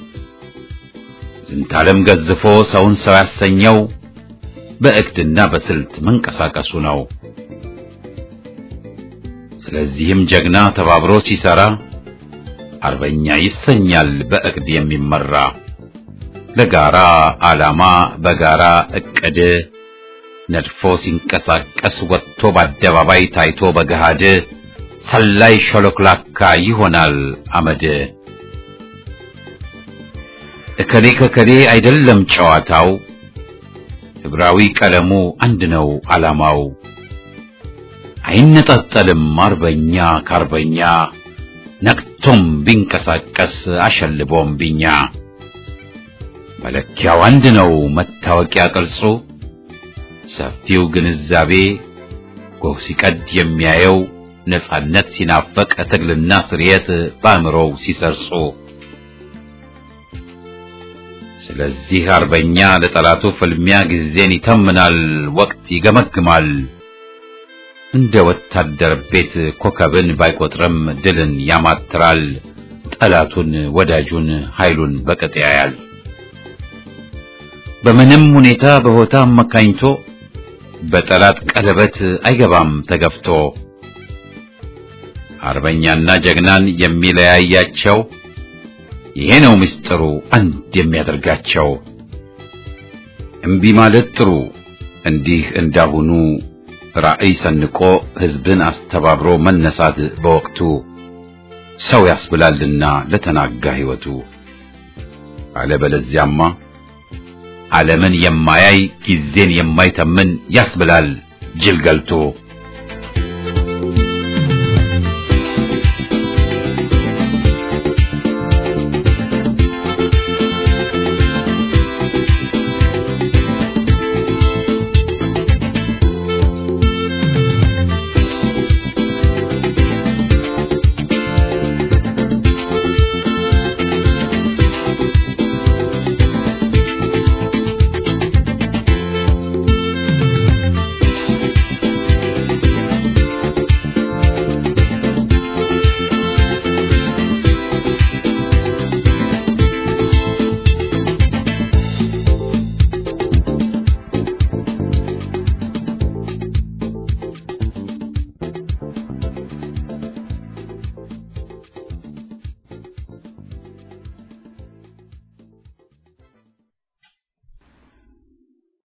ዝንታለም ገዝፎ ሰውን ሰው ያሰኘው በእቅድና በስልት መንቀሳቀሱ ነው። ስለዚህም ጀግና ተባብሮ ሲሰራ አርበኛ ይሰኛል በእቅድ የሚመራ ለጋራ ዓላማ በጋራ እቅድ ነድፎ ሲንቀሳቀስ ወጥቶ በአደባባይ ታይቶ በገሃድ ሰላይ ሾሎክላካ ይሆናል አመድ። እከሌ ከከሌ አይደለም ጨዋታው ህብራዊ ቀለሙ አንድ ነው ዓላማው። አይነጣጠልም አርበኛ ከአርበኛ ነቅቶም ቢንቀሳቀስ አሸልቦም ቢኛ መለኪያው አንድ ነው መታወቂያ ቅርጹ ሰፊው ግንዛቤ ጎህ ሲቀድ የሚያየው ነጻነት ሲናፈቅ ትግልና ስርየት በአእምሮው ሲሰርጹ ስለዚህ አርበኛ ለጠላቱ ፍልሚያ ጊዜን ይተምናል፣ ወቅት ይገመግማል። እንደ ወታደር ቤት ኮከብን ባይቆጥርም ድልን ያማትራል። ጠላቱን ወዳጁን ኃይሉን በቅጥ ያያል። በምንም ሁኔታ በሆታ አመካኝቶ በጠላት ቀለበት አይገባም ተገፍቶ። አርበኛና ጀግናን የሚለያያቸው ይሄ ነው ምስጢሩ አንድ የሚያደርጋቸው። እምቢ ማለት ጥሩ እንዲህ እንዳሁኑ ራዕይ ሰንቆ ሕዝብን አስተባብሮ መነሳት በወቅቱ ሰው ያስብላልና ለተናጋ ሕይወቱ። አለበለዚያማ ዓለምን የማያይ ጊዜን የማይተምን ያስብላል ጅል ገልቶ